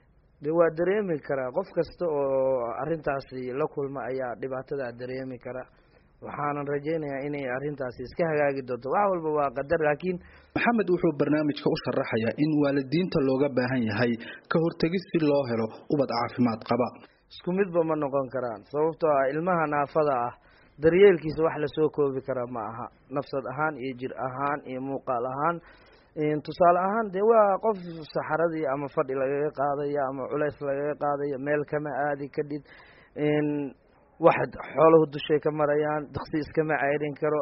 de waa dareemi karaa qof kasta oo arrintaasi la kulma ayaa dhibaatadaa dareemi kara waxaanan rajaynayaa inay arrintaasi iska hagaagi doonto wax walba waa qadar laakiin maxamed wuxuu barnaamijka u sharaxayaa in waalidiinta looga baahan yahay ka hortegis si loo helo ubad caafimaad qaba isku midba ma noqon karaan sababtoo ah ilmaha naafada ah daryeelkiisa wax lasoo koobi kara ma aha nafsad ahaan iyo jir ahaan iyo muuqaal ahaan tusaale ahaan dee waa qof saxaradii ama fadhi lagaga qaadaya ama culays lagaga qaadaya meel kama aadi kadhid wax xooluhu dushay ka marayaan diksi iskama ceyrin karo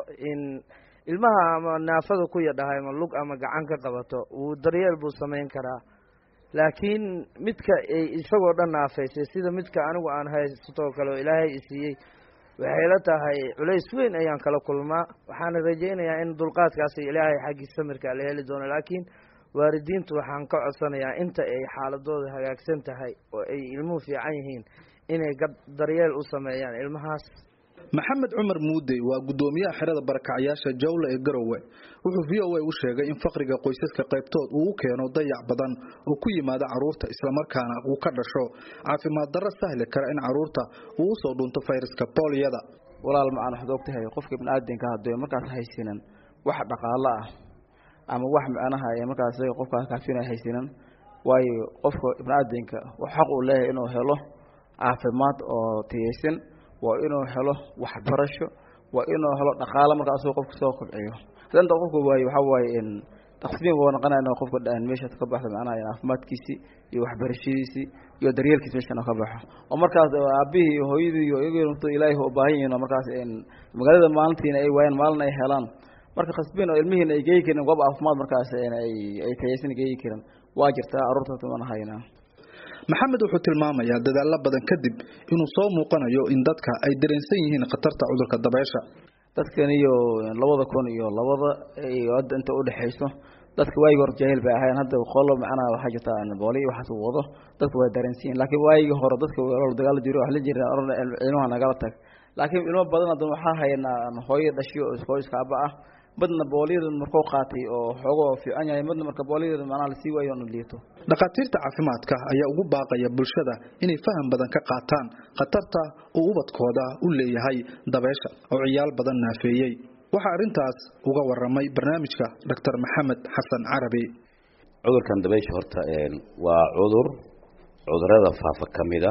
ilmaha ama naafada ku yadhahay ama lug ama gacan ka qabato wuu daryeel buu samayn karaa laakiin midka isagoo dhan naafaysay sida midka anigu aan haysatoo kale oo ilaahay isiiyey waxay la tahay culays weyn ayaan kala kulmaa waxaana rajaynayaa in dulqaadkaasi ilaahay xaggii samirka la heli doono laakiin waalidiintu waxaan ka codsanayaa inta ay xaaladooda hagaagsan tahay oo ay ilmuhu fiican yihiin inay daryeel u sameeyaan ilmahaas maxamed cumar muudey waa guddoomiyaha xerada barakacyaasha jawle ee garowe wuxuu v o a u sheegay in faqriga qoysaska qaybtood uu u keeno dayac badan oo ku yimaada carruurta islamarkaana uu ka dhasho caafimaad darro sahli kara in carruurta uu usoo dhunto fayraska booliyada walaal macaan waxaad ogtahay qofka biniaadanka haddii markaas haysinan wax dhaqaalo ah ama wax macnaha ee markaas qofkaas kaafina haysinan waayo qofka biniaadanka xaq uu leeyahay inuu helo caafimaad oo tiyaysan waa inuu helo waxbarasho waa inuu helo dhaqaalo markaa asagoo qofka soo kobciyo hadda inta qofka waaye waxaa waaye taqsiim waa noqonaya qofka meeshaas ka baxda macnaha caafimaadkiisii iyo waxbarashadiisii iyo daryeelkiisi meeshan ka baxo oo markaas aabihii iyo hooyadii iyo iyago ilaahay u baahan yihiin oo markaas magaalada maalintiina ay waayaan maalin ay helaan marka khasbiin oo ilmihiina ay geeyi karin goob caafimaad markaas ay ay tayaysan geeyi karin waa jirtaa carruurta tuman hayna maxamed wuxuu tilmaamayaa dadaalo badan kadib inuu soo muuqanayo in dadka ay dareensan yihiin khatarta cudurka dabeysha dadkan iyo labada kun iyo labada iyo hadda inta udhexayso dadka waayigi hore jaahil bay ahayn hadda qolo macnaha waxaa jirta booli waxaas uu wado dadka waa dareensan yihin laakiin waayigii hore dadka dagaalo jiro wax la jira ilmaha nagala tag laakiin ilmo badan hadda waxaa haynaa hooyo dhashiyo oo hooyiska aba ah midna booliyada markuu qaatay oo xoogoo fiican yahay midna marka booliyada macnaha lasii waayo onu liito dhakhaatiirta caafimaadka ayaa ugu baaqaya bulshada inay faham badan ka qaataan khatarta uu ubadkooda u leeyahay dabeysha oo ciyaal badan naafeeyey waxaa arrintaas uga waramay barnaamijka doctor maxamed xasan carabi cudurkan dabeysha horta waa cudur cudurada faafa ka mid a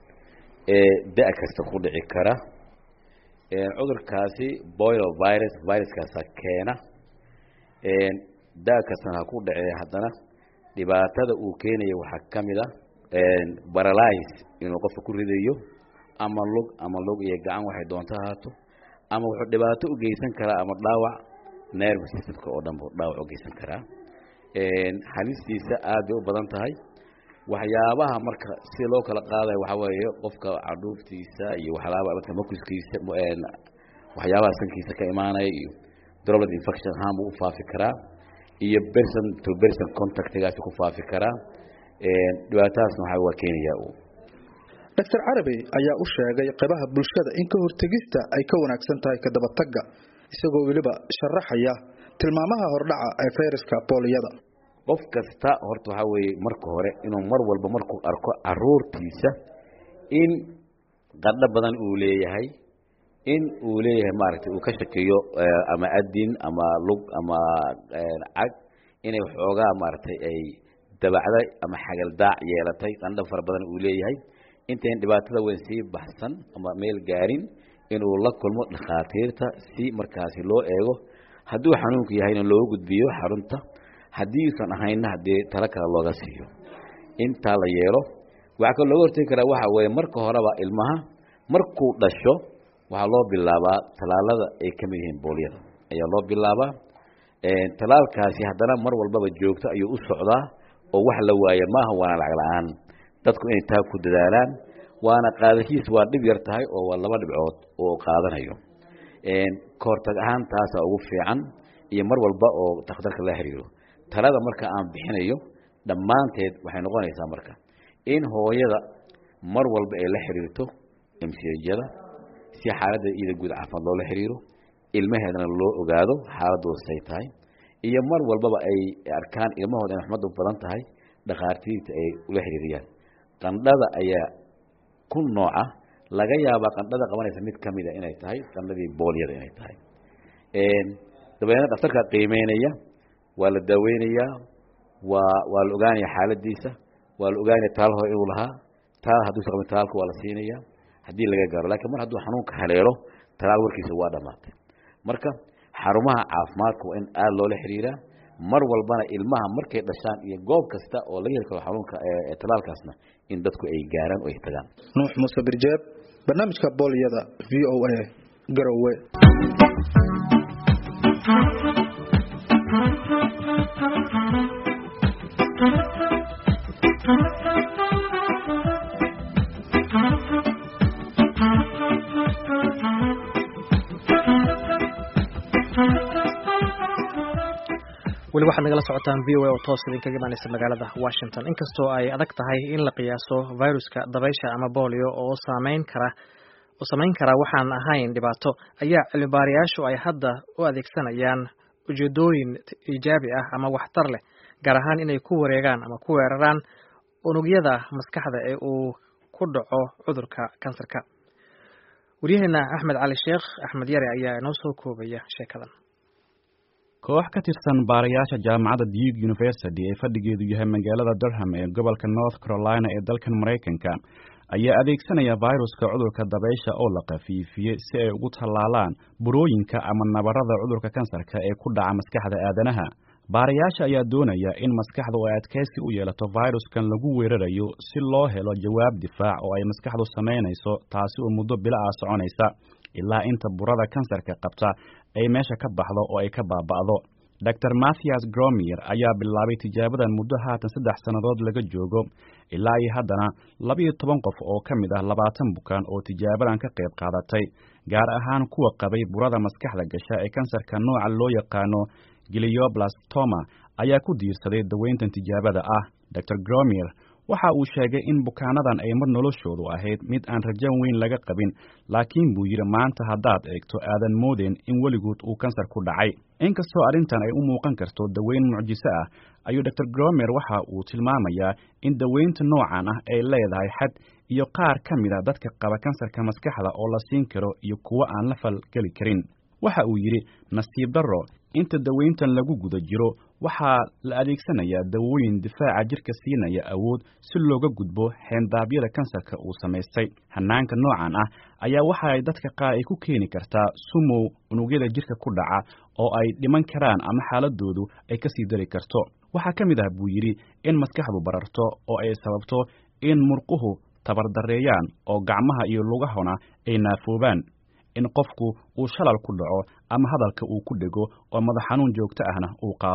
ee da- kasta ku dhici kara cudurkaasi boilo virus viruskaasa keena daa kastana ha ku dhacee haddana dhibaatada uu keenayo waxaa ka mid a baralise inuu qofka ku ridayo ama lug ama lug iyo gacan waxay doonto ahaato ama wuxuu dhibaato u geysan karaa ama dhaawac nerve systemka oo dhan buu dhaawac u geysan karaa halistiisa aad bay u badan tahay waxyaabaha marka si loo kala qaadayo waxaa weeye qofka cadhuuftiisa iyo waxyaaba tamakuskiisa waxyaabaha sankiisa ka imaanaya iyo droplet infection ahaan buu u faafi karaa iyo person to person contactgaasi ku faafi karaa dhibaatadaasna waxaa waa keenayaa uu dr carabi ayaa u sheegay qaybaha bulshada in ka hortegista ay ka wanaagsan tahay kadabatagga isagoo weliba sharaxaya tilmaamaha hordhaca ee fayraska booliyada qof kasta horta waxaa weeye marka hore inuu mar walba markuu arko caruurtiisa in qadho badan uu leeyahay in uu leeyahay maaragtay uu ka shakiyo ama adin ama lug ama cag inay waxoogaa maaragtay ay dabacday ama xagaldaac yeelatay qandho fara badan uu leeyahay intayn dhibaatada weyn sii baxsan ama meel gaarin inuu la kulmo dhakhaatiirta si markaasi loo eego hadduu xanuunku yahayna loogu gudbiyo xarunta haddii uusan ahaynna haddii talo kale looga siiyo intaa la yeelo waxaa kaloo looga hortegi karaa waxa weeye marka horeba ilmaha markuu dhasho waxaa loo bilaabaa tallaalada ay ka mid yihiin boolyada ayaa loo bilaabaa tallaalkaasi haddana mar walbaba joogto ayuu u socdaa oo wax la waaye maaha waana lacag la-aan dadku inay taa ku dadaalaan waana qaadashiis waa dhib yar tahay oo waa laba dhibcood oo qaadanayo kahortag ahaan taasaa ugu fiican iyo mar walba oo takhtarka la xiriiro talada marka aan bixinayo dhammaanteed waxay noqonaysaa marka in hooyada mar walba ay la xiriirto msjada si xaaladda iyada guud caafimaad loola xiriiro ilmaheedana loo ogaado xaaladooda say tahay iyo mar walbaba ay arkaan ilmahooda inay xumad u badan tahay dhakhaatiirta ay ula xiriiriyaan qandhada ayaa ku nooca laga yaabaa qandhada qabanaysa mid ka mida inay tahay qandhadii boolyada inay tahay dabeedna dhaktarka qiimeynaya waa la daaweynayaa waa waa la ogaanaya xaaladiisa waa la ogaanaya taal hore inuu lahaa taal hadduusa qabin talaalka waa la siinaya haddii laga gaaro lakiin mar hadduu xanuunka haleelo talaal warkiisa waa dhammaatay marka xarumaha caafimaadka waa in aada loola xiriiraa mar walbana ilmaha markay dhashaan iyo goob kasta oo laga heli karo xanuunka talaalkaasna in dadku ay gaaraan oo ay tagaan nuux muuse birjeeb barnaamijka boolyada v o a garowe weli waxaad nagala socotaan v o a oo toos idinkaga imaaneysa magaalada washington inkastoo ay adag tahay in la qiyaaso viruska dabaysha ama bolio oo saameyn kara oo samayn kara waxaan ahayn dhibaato ayaa cilmibaarayaashu ay hadda u adeegsanayaan ujeedooyin iijaabi ah ama waxtar leh gaar ahaan inay ku wareegaan ama ku weeraraan unugyada maskaxda ee uu ku dhaco cudurka kansarka waryaheena axmed cali sheekh axmed yare ayaa inoo soo koobaya sheekadan koox ka tirsan baarayaasha jaamacadda duke university ee fadhigeedu yahay magaalada durham ee gobolka north carolina ee dalkan maraykanka ayaa adeegsanaya viruska cudurka dabaysha oo la khafiifiyey si ay ugu tallaalaan burooyinka ama nabarada cudurka kansarka ee ku dhaca maskaxda aadanaha baarayaasha ayaa doonaya in maskaxdu ay adkaysi u yeelato viruskan lagu weerarayo si loo helo jawaab difaac oo ay maskaxdu samaynayso taasi oo muddo bila ah soconaysa ilaa inta burada kansarka qabta ay meesha ka baxdo oo ay ka baaba'do dor mathias gromier ayaa bilaabay tijaabadan muddo haatan saddex sannadood laga joogo ilaa iyo haddana labiyo toban qof oo ka mid ah labaatan bukaan oo tijaabadan ka qayb qaadatay gaar ahaan kuwa qabay burada maskaxda gasha ee kansarka nooca loo yaqaano gilioblastoma ayaa ku diirsaday daweyntan tijaabada ah dor gromier waxa uu sheegay in bukaanadan ay mar noloshoodu ahayd mid aan rajan weyn laga qabin laakiin buu yidhi maanta haddaad eegto aadan moodeen in weligood uu kansar ku dhacay inkastoo arrintan ay u muuqan karto daweyn mucjiso ah ayuu dor gromer waxa uu tilmaamayaa in daweynta noocan ah ay leedahay xad iyo qaar ka mid a dadka qaba kansarka maskaxda oo la siin karo iyo kuwo aan la falgeli karin waxa uu yidhi nasiib darro inta daweyntan lagu guda jiro waxaa la adeegsanayaa dawooyin difaaca jirka siinaya awood si looga gudbo xeendaabyada kansarka uu samaystay hanaanka noocan ah ayaa waxa ay dadka qaar ay ku keeni kartaa sumow unugyada jirka ku dhaca oo ay dhiman karaan ama xaaladoodu ay ka sii dari karto waxaa ka mid ah buu yidhi in maskaxdu bararto oo ay sababto in murquhu tabardareeyaan oo gacmaha iyo lugahona ay naafoobaan in qofku uu shalal ku dhaco ama hadalka uu ku dhego oo madax xanuun joogto ahna uu qaado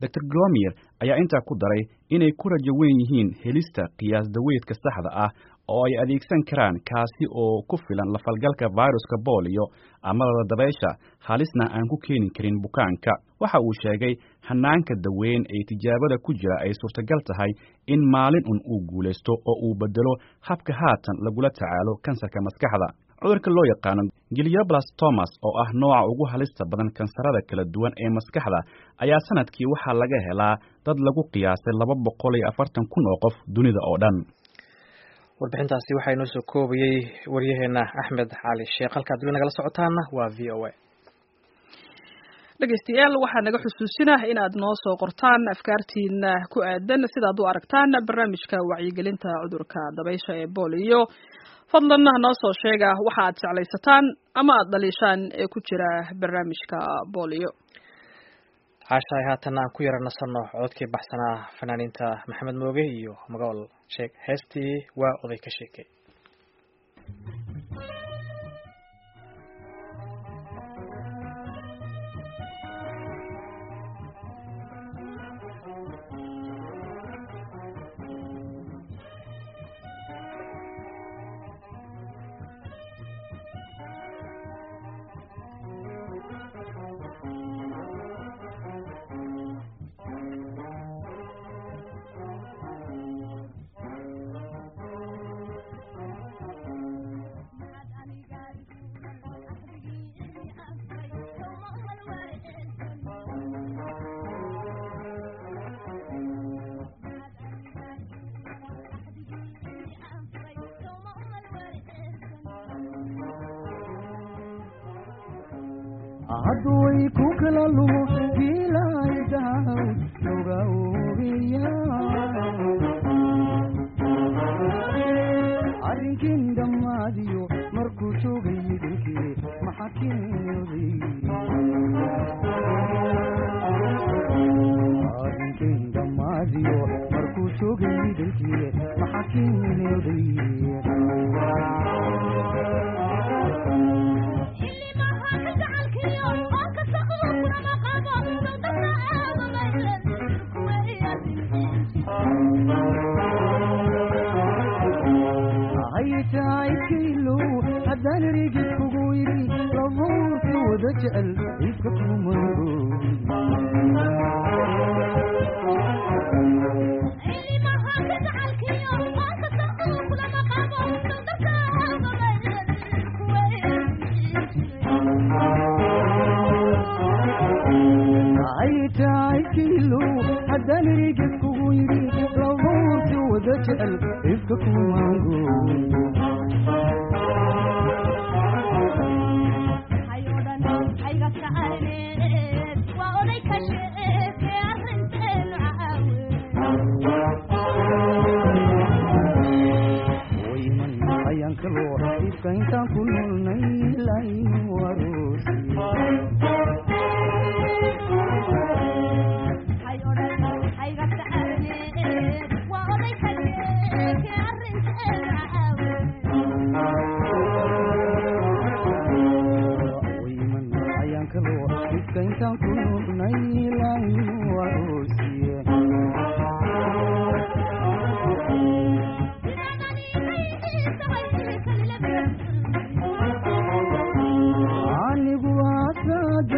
dor glomier ayaa intaa ku daray inay ku rajo weyn yihiin helista qiyaas daweydka saxda ah oo ay adeegsan karaan kaasi oo ku filan lafalgalka viruska booliyo amadada dabaysha halisna aan ku keeni karin bukaanka waxa uu sheegay hanaanka daweyn ee tijaabada ku jira ay suurtagal tahay in maalin un uu guulaysto oo uu bedelo habka haatan lagula tacaalo kansarka maskaxda cudurka loo yaqaano gilioblastomas oo ah nooca ugu halista badan kansarada kala duwan ee maskaxda ayaa sanadkii waxaa laga helaa dad lagu qiyaasay laba boqol iyo afartan kun oo qof dunida oo dhan warbixintaasi waxaa inoo soo koobayey waryaheena axmed xaali sheekh halkaad weli nagala socotaana waa v o a dhegeystayaal waxaa naga xusuusinah inaad noo soo qortaan afkaartiina ku aadan sidaad u aragtaan barnaamijka wacyigelinta cudurka dabaysha ee booliyo fadlan noo soo sheega waxa aad jeclaysataan ama aad dhaliishaan ee ku jira barnaamijka booliyo caashahay haatan aan ku yara nasanno cododkii baxsanaa fanaaniinta maxamed mooge iyo magool sheeg heestii waa oday ka sheekay hadduway ku kala lumo jiilaaydahaw loga ogeya arrinkin dhammaadiyo markuu joogay idinkii maxaa keenoday arrinkin dhammaadiyo markuu joogay idinkii maxaa keenoday haytaykaylo haddaan rigid kugu yidhi labuurka wada jecel iska kumaro haytaykaylo haddaan rigid kugu yidhi labuurka wada jecel iska kumaro wayman ayaan kaloo ifka intaan ku noolnay layn warosi wayman ayaan kaloo ifka intaan ku noolnay layn warosiye anigu asaad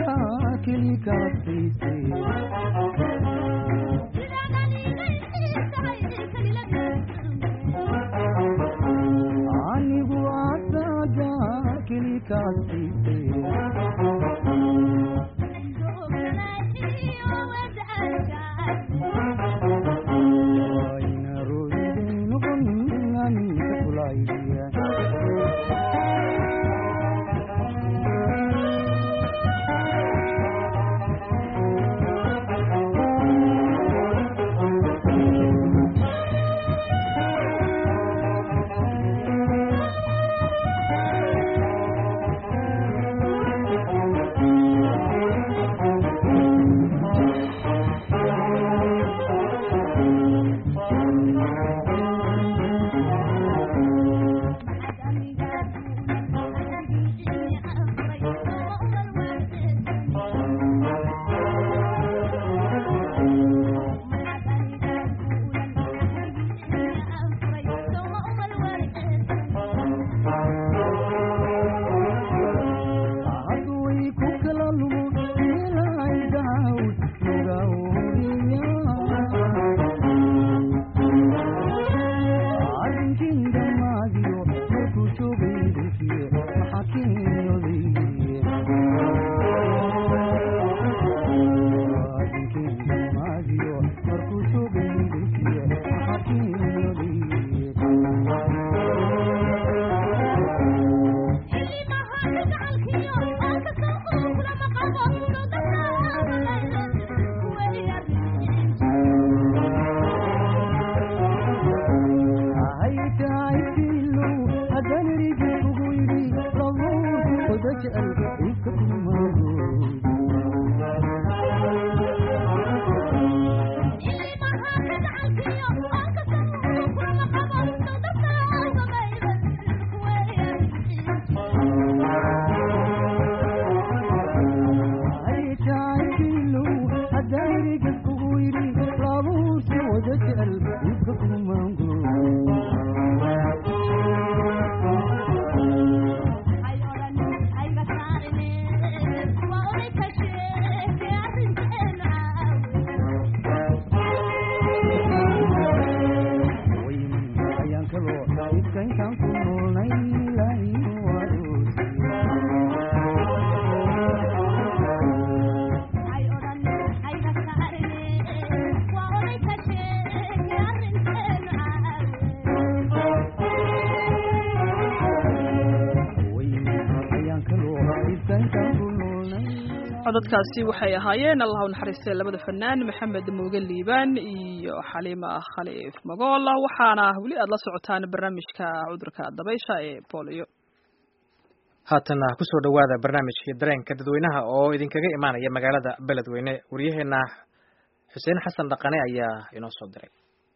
codadkaasi waxay ahaayeen allah u naxariistay labada fanaan maxamed muuge liibaan iyo xaliima khaliif magool waxaana weli aad la socotaan barnaamijka cudurka dabaysha ee bolio haatana kusoo dhowaada barnaamijkii dareenka dadweynaha oo idinkaga imaanaya magaalada beledweyne waryaheena xuseen xasan dhaqane ayaa inoo soo diray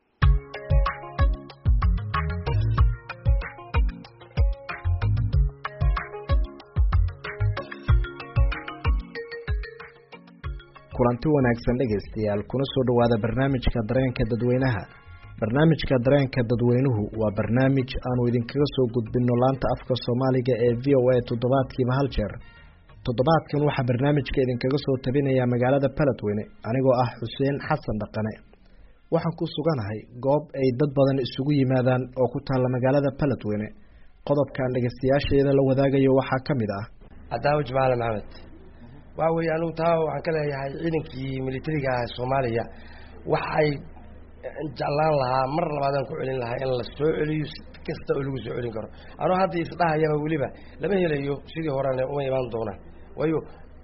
kulanti wanaagsan dhegaystayaal kuna soo dhowaada barnaamijka dareenka dadweynaha barnaamijka dareenka dadweynuhu waa barnaamij aanu idinkaga soo gudbinno laanta afka soomaaliga ee v o a toddobaadkiiba hal jeer toddobaadkan waxaa barnaamijka idinkaga soo tabinayaa magaalada beledweyne anigoo ah xuseen xasan dhaqane waxaan ku suganahay goob ay dad badan isugu yimaadaan oo ku taalla magaalada beledweyne qodobkan dhegaystayaasheeda la wadaagayo waxaa ka mid ah cadaawo jamaale maxamed waxa weeye anugu taa waxaan ka leeyahay ciidankii militariga ah soomaaliya waxay jeclaan lahaa mar labaadaan ku celin lahaa in la soo celiyo si kasta oo lagu soo celin karo anuu hadda isdhahayaba weliba lama helayo sidii horena uma imaan doonaan waayo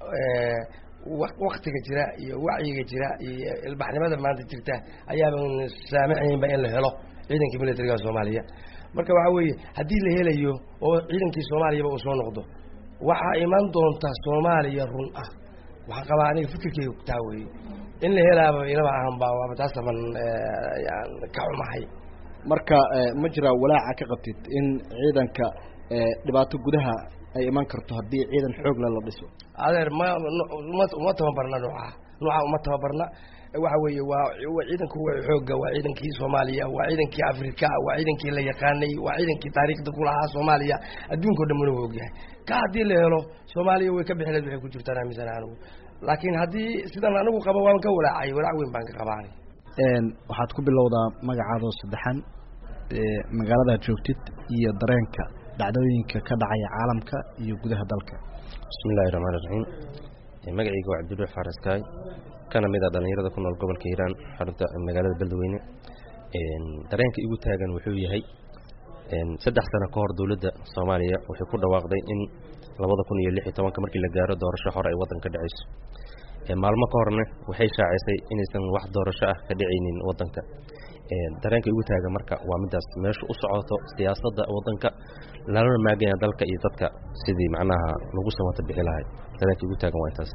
waktiga jira iyo wacyiga jira iyo ilbaxnimada maanta jirta ayaaban saamacaynba in la helo ciidankii militariga soomaaliya marka waxa weeye haddii la helayo oo ciidankii soomaaliyaba uu soo noqdo waxaa iman doonta soomaaliya run ah waxaan qabaa aniga fikirkeyga taa weeye in la helaaba ilaba ahanba waaba taasaban ka xumahay marka ma jiraa walaaca ka qabtid in ciidanka dhibaato gudaha ay iman karto haddii ciidan xoogle la dhiso adeer ma uma tababarna nooca nooca uma tababarna waxa weeye waa ciidanku waa xooga waa ciidankii soomaaliya waa ciidankii afrika waa ciidankii la yaqaanay waa ciidankii taariikhda ku lahaa soomaaliya adduunkao dhan mana ogyahay ka haddii la helo soomaaliya way ka bixileed waxay ku jirtaan aaminsan anigu laakiin haddii sidan anigu qabo waan ka walaacay walaac weyn baan ka qabaanay waxaad ku bilowdaa magacaadoo saddexan magaaladaad joogtid iyo dareenka dhacdooyinka ka dhacaya caalamka iyo gudaha dalka bismillahi raxmaan iraxiim magacayga waa cabdiruux faaraskaay kana mid a dhallinyarada ku nool gobolka hiiraan xarunta magaalada beledweyne dareenka igu taagan wuxuu yahay saddex sano ka hor dowladda soomaaliya waxay ku dhawaaqday in labada kun iyo lix iyo tobanka markii la gaaro doorasho hore ay waddanka dhacayso maalmo ka horna waxay shaacisay inaysan wax doorasho ah ka dhicaynin waddanka dareenka igu taagan marka waa midaas meesha u socoto siyaasadda waddanka lalana maaganya dalka iyo dadka sidii macnaha lagu samata bixi lahay dareenka igu taagan waa intaas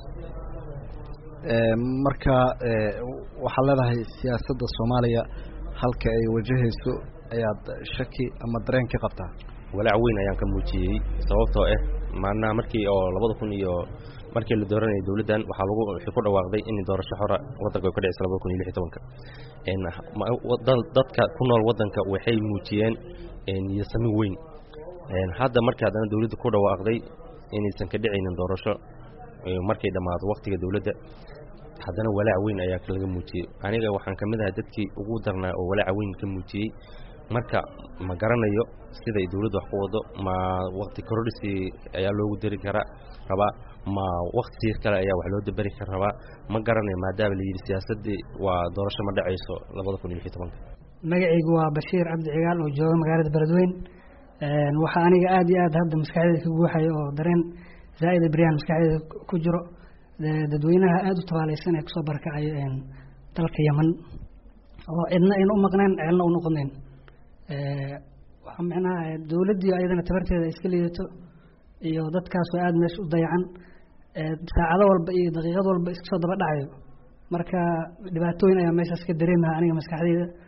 marka waxaad leedahay siyaasadda soomaaliya halka ay wajahayso ayaad shaki ama dareen ka qabtaa walaac weyn ayaan ka muujiyey sababtoo ah maanaha markii oo labada kun iyo markii la dooranayay dowladdan waxaa lagu waxay ku dhawaaqday in doorasho xora waddanka ay ka dhicisa labada kun iyo lix iyo tobanka dadka ku nool waddanka waxay muujiyeen niyasami weyn hadda markii haddana dowladda ku dhawaaqday inaysan ka dhicaynin doorasho markay dhammaado waktiga dowladda haddana walaac weyn ayaa laga muujiyey aniga waxaan ka mid ahay dadkii ugu darnaa oo walaaca weyn ka muujiyey marka ma garanayo siday dowladda wax ku wado ma wakti korodhisi ayaa loogu dari karaa rabaa ma wakti siir kale ayaa wax loo daberi kara rabaa ma garanayo maadaama la yidhi siyaasaddii waa doorasho ma dhacayso labada kun iyo lix iyo tobanka magacaygu waa bashiir cabdi cigaal oo jooga magaalada beledweyn waxaa aniga aada iyo aad hadda maskaxdeeda ka guuxaya oo dareen zaa-ida beryaan maskaxdeeda ku jiro dadweynaha aada u tabaaleysan ee kusoo barakacayo dalka yeman oo cidna ayna u maqnayn ceelna u noqonayn waxaa micnaha dowladdii ayadana tabarteeda ay iska liidato iyo dadkaas oo aada meesha u dayacan saacado walba iyo daqiiqad walba iska soo daba dhacayo marka dhibaatooyin ayaa meeshaas ka dareemaha aniga maskaxdeyda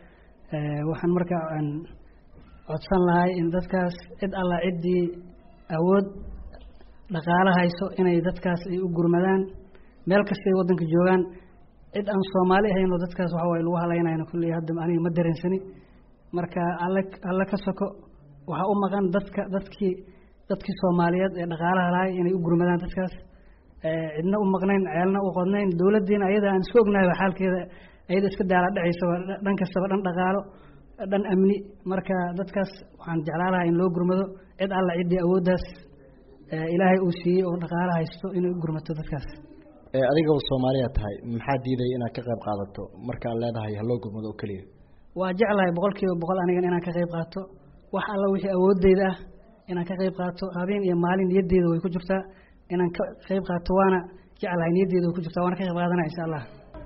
waxaan marka aan codsan lahay in dadkaas cid alla ciddii awood dhaqaalo hayso inay dadkaas ay u gurmadaan meel kastay waddanka joogaan cid aan soomaali ahayn oo dadkaas waxa waye lagu halaynayno kulley hadda aniga ma dareensani marka alle alle ka soko waxaa u maqan dadka dadkii dadkii soomaaliyeed ee dhaqaalaha lahay inay u gurmadaan dadkaas cidna u maqnayn ceelna u qodnayn dowladdiina ayada aan isku ognahay xaalkeeda ayada iska daala dhacaysa dhan kastaba dhan dhaqaalo dhan amni marka dadkaas waxaan jeclaan lahaa in loo gurmado cid alla ciddii awooddaas ilaahay uu siiyey oo dhaqaalo haysto inay u gurmato dadkaas adigaba soomaaliya tahay maxaa diidaya inaad ka qayb qaadato markaad leedahay haloo gurmado oo keliya waa jeclahay boqol kiiba boqol anigan inaan ka qayb qaato wax alla wixii awoodeyda ah inaan ka qayb qaato habeen iyo maalin niyaddeeda way ku jirtaa inaan ka qayb qaato waana jeclahay niyaddeeda way ku jirtaa waana ka qayb qaadanaya insha allah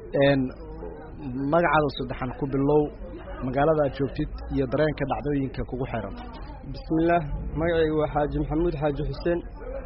magacaada saddexan ku bilow magaalada aad joogtid iyo dareenka dhacdooyinka kugu xiran bismillaah magacayga waa xaaji maxamuud xaaji xuseen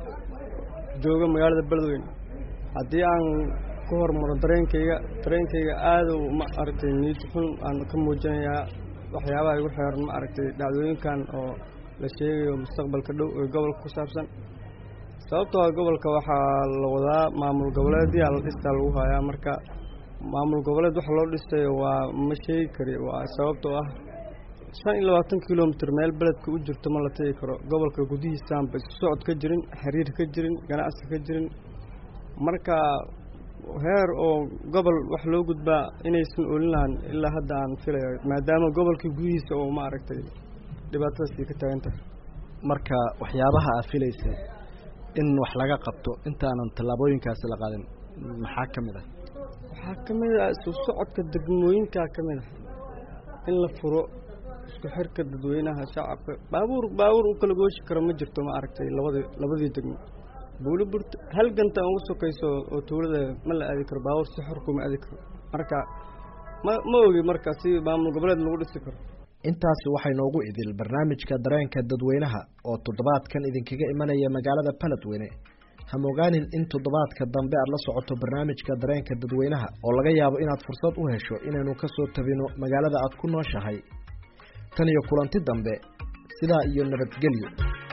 jooga magaalada beledweyne haddii aan ku hormaro dareenkayga dareenkayga aada ma aragtay niyad xun aan ka muujinayaa waxyaabaha igu xeeran ma aragtay dhacdooyinkan oo la sheegayo mustaqbalka dhow ee gobolka ku saabsan sababtoo ah gobolka waxaa la wadaa maamul goboleedyaa la dhistaa lagu hayaa marka maamul goboleed waxa loo dhisayo waa ma sheegi kari waa sababtoo ah shan iyo labaatan kilomitr meel beledka u jirto ma la tegi karo gobolka gudihiisaanba isu socod ka jirin xiriir ka jirin ganacsi ka jirin marka heer oo gobol wax loo gudbaa inaysan olin lahan ilaa hadda aan filayo maadaama gobolkii gudihiisa oo ma aragtay dhibaatadaasii ka taagan tahay marka waxyaabaha aad filaysa in wax laga qabto intaanan tallaabooyinkaasi la qaadin maxaa ka mid ah waxaa ka mid ah isu socodka degmooyinkaa ka mid ah in la furo isku xirka dadweynaha shacabka baabuur baabuur u kala gooshi karo ma jirto ma aragtay labadii labadii degmo buuliburta hal ganta ugu sokayso oo tuulada ma la aadi karo baabuur si xor kuma aadi karo marka ma ma ogi marka si maamul goboleed lagu dhisi karo intaasi waxay noogu idil barnaamijka dareenka dadweynaha oo toddobaadkan idinkaga imanaya magaalada baledweyne hamogaanin in toddobaadka dambe aad la socoto barnaamijka dareenka dadweynaha oo laga yaabo inaad fursad u hesho inaynu ka soo tabino magaalada aad ku nooshahay tan iyo kulanti dambe sidaa iyo nabadgelyo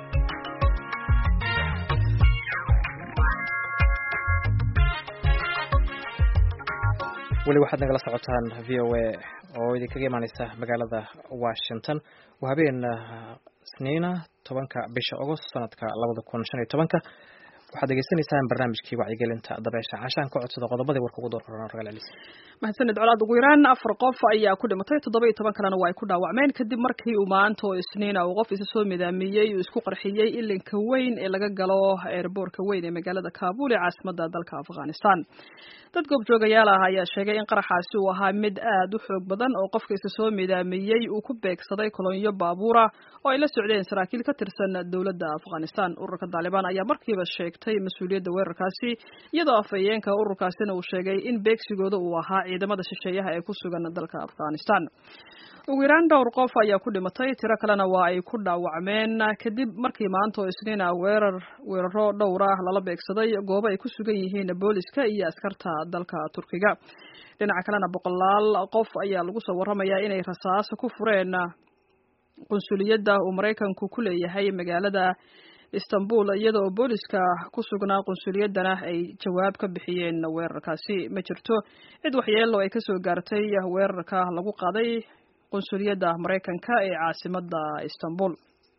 weli waxaad nagala socotaan v o a oo idinkaga imaaneysa magaalada washington waa habeen isniina tobanka bisha agost sanadka labada kun shan iyo tobanka waxaad degeysanaysaan barnaamijkii wacyigelinta dabeesha cashaan ka codsada qodobadii warka ugu doorran ragal celis mahadsanid colaad ugu yaraan afar qof ayaa ku dhimatay toddoba iyo toban kalena waa ay ku dhaawacmeen kadib markii uu maanta oo isniina uu qof isa soo midaamiyey uu isku qarxiyey ilinka weyn ee laga galo eerboorka weyn ee magaalada kaabul ee caasimada dalka afghanistan dad goobjoogayaal ah ayaa sheegay in qaraxaasi uu ahaa mid aad u xoog badan oo qofka isa soo midaamiyey uu ku beegsaday kolonyo baabuura oo ay la socdeen saraakiil ka tirsan dowladda afghanistan ururka taalibaan ayaa markiiba sheegtay mas-uuliyadda weerarkaasi iyadoo afhayeenka ururkaasina uu sheegay in beegsigooda uu ahaa ciidamada shisheeyaha ee ku sugan dalka afghanistan ugu yaraan dhowr qof ayaa ku dhimatay tiro kalena waa ay ku dhaawacmeen kadib markii maanta oo isniina weerar weeraro dhowr ah lala beegsaday goobo ay ku sugan yihiin booliska iyo askarta dalka turkiga dhinaca kalena boqolaal qof ayaa lagu soo warramayaa inay rasaas ku fureen qunsuliyadda uu maraykanku ku leeyahay magaalada istanbul iyada oo booliska ku sugnaa qunsuliyaddana ay jawaab ka bixiyeen weerarkaasi ma jirto cid waxyeelo ay kasoo gaartay weerarka lagu qaaday qunsuliyadda maraykanka ee caasimada istanbul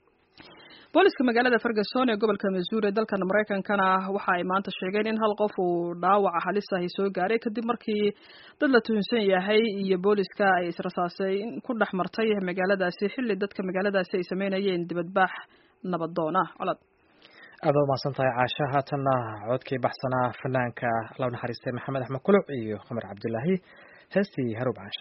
booliska magaalada ferguson ee gobolka missouri dalkan maraykankana waxa ay maanta sheegeen in hal qof uu dhaawaca halis ahi soo gaaray kadib markii dad la tuhunsan yahay iyo booliska ay israsaasay ku dhex martay magaaladaasi xilli dadka magaaladaasi ay sameynayeen dibadbaax nabadoon ah colad aada u mahadsan tahay caasha haatanna codkii baxsanaa fanaanka allow naxariistay maxamed axmed kuluc iyo qamar cabdilaahi heestii haruub caasha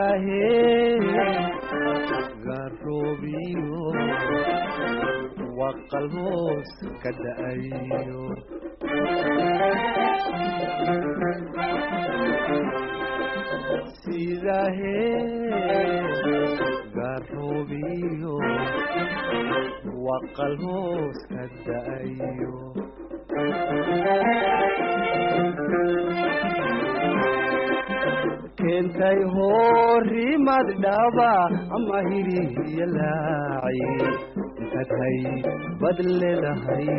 garoobiyo qalboos ka da'ayo gaaroobiyo waa qalboos ka da'ayo keentay horimad dhaba ama hiriya laaci intad hay bad leedahay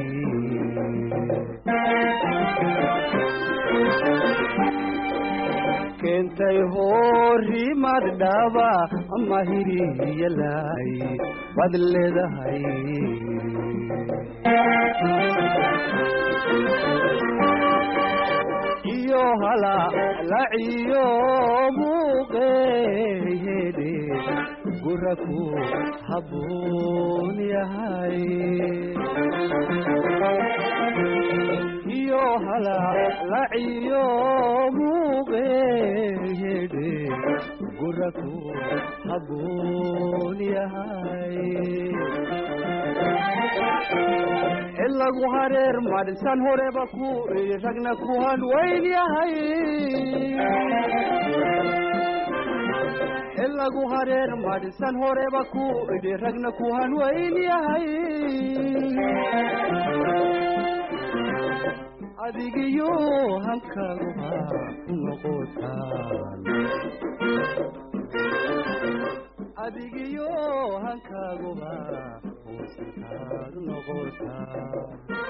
keentay horimad dhaba ama hiriya laaci bad leedahay iyo hala laciyo muuqeeyede guraku habboon yahay iyo hala laciyo muuqeeyede guraku habboon yahay ilagu hareer madhisan horeba ku ragna ku hanweyn yahay ilagu hareer madhisan horeba ku idhi ragna ku hanweyn yahay adigiyo hankaguba noqotaan adigiyo hankaaguba hoosinkaad noqotaan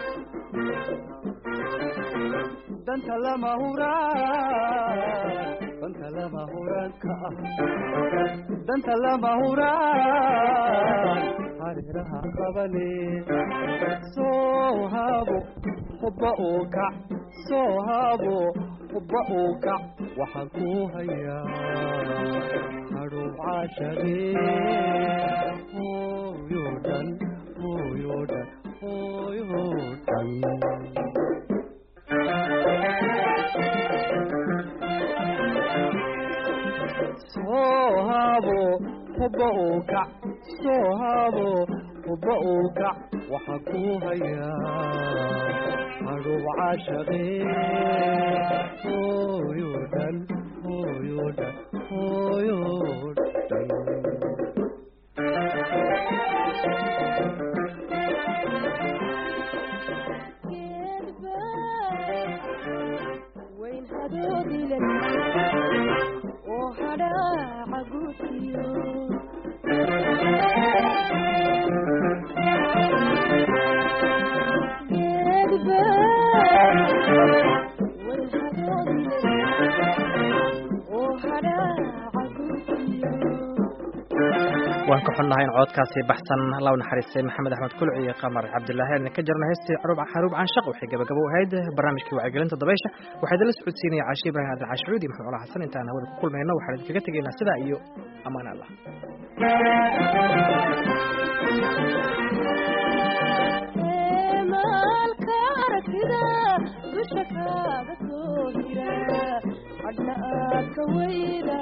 danta lama huraan danta lama huraanka ah danta lama huraan hareeraha qabane soo haabo hubba uu kac soo haabo hubba uu kac waxaan ku hayaa hadhow caashadee hooyo dhan hooyo dhan hooyo dhan soo haabo hubba uu kac soo haabo hubba uu kac waxaan ku hayaa hadhow caashadee hooyo dhan hooyo dhan hooyo dhan oo hadhaaca guudkiyo waan ka xunnahay in codkaasi baxsan law naxariistay maxamed axmed kulci iyo qamar cabdilaahi aan ka jarna heestii xaruub caanshaq waxay gabagabo ahayd barnaamijkii wacyigelinta dabaysha waxaa idinla socodsiinaya caashi ibrahim adil caashicuudi maxmed cula xasan intaan hawada ku kulmayno waxaan idinkaga tegaynaa sidaa iyo amaan allah maalka aragtida dusha kaaga soo hira hadna aad ka weyda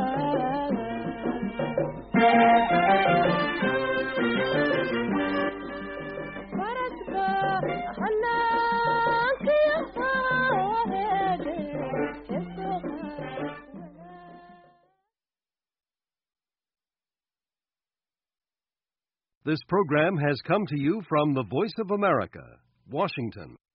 faraska hanaankiyo heede heesoo This program has come to you from the Voice of America, Washington.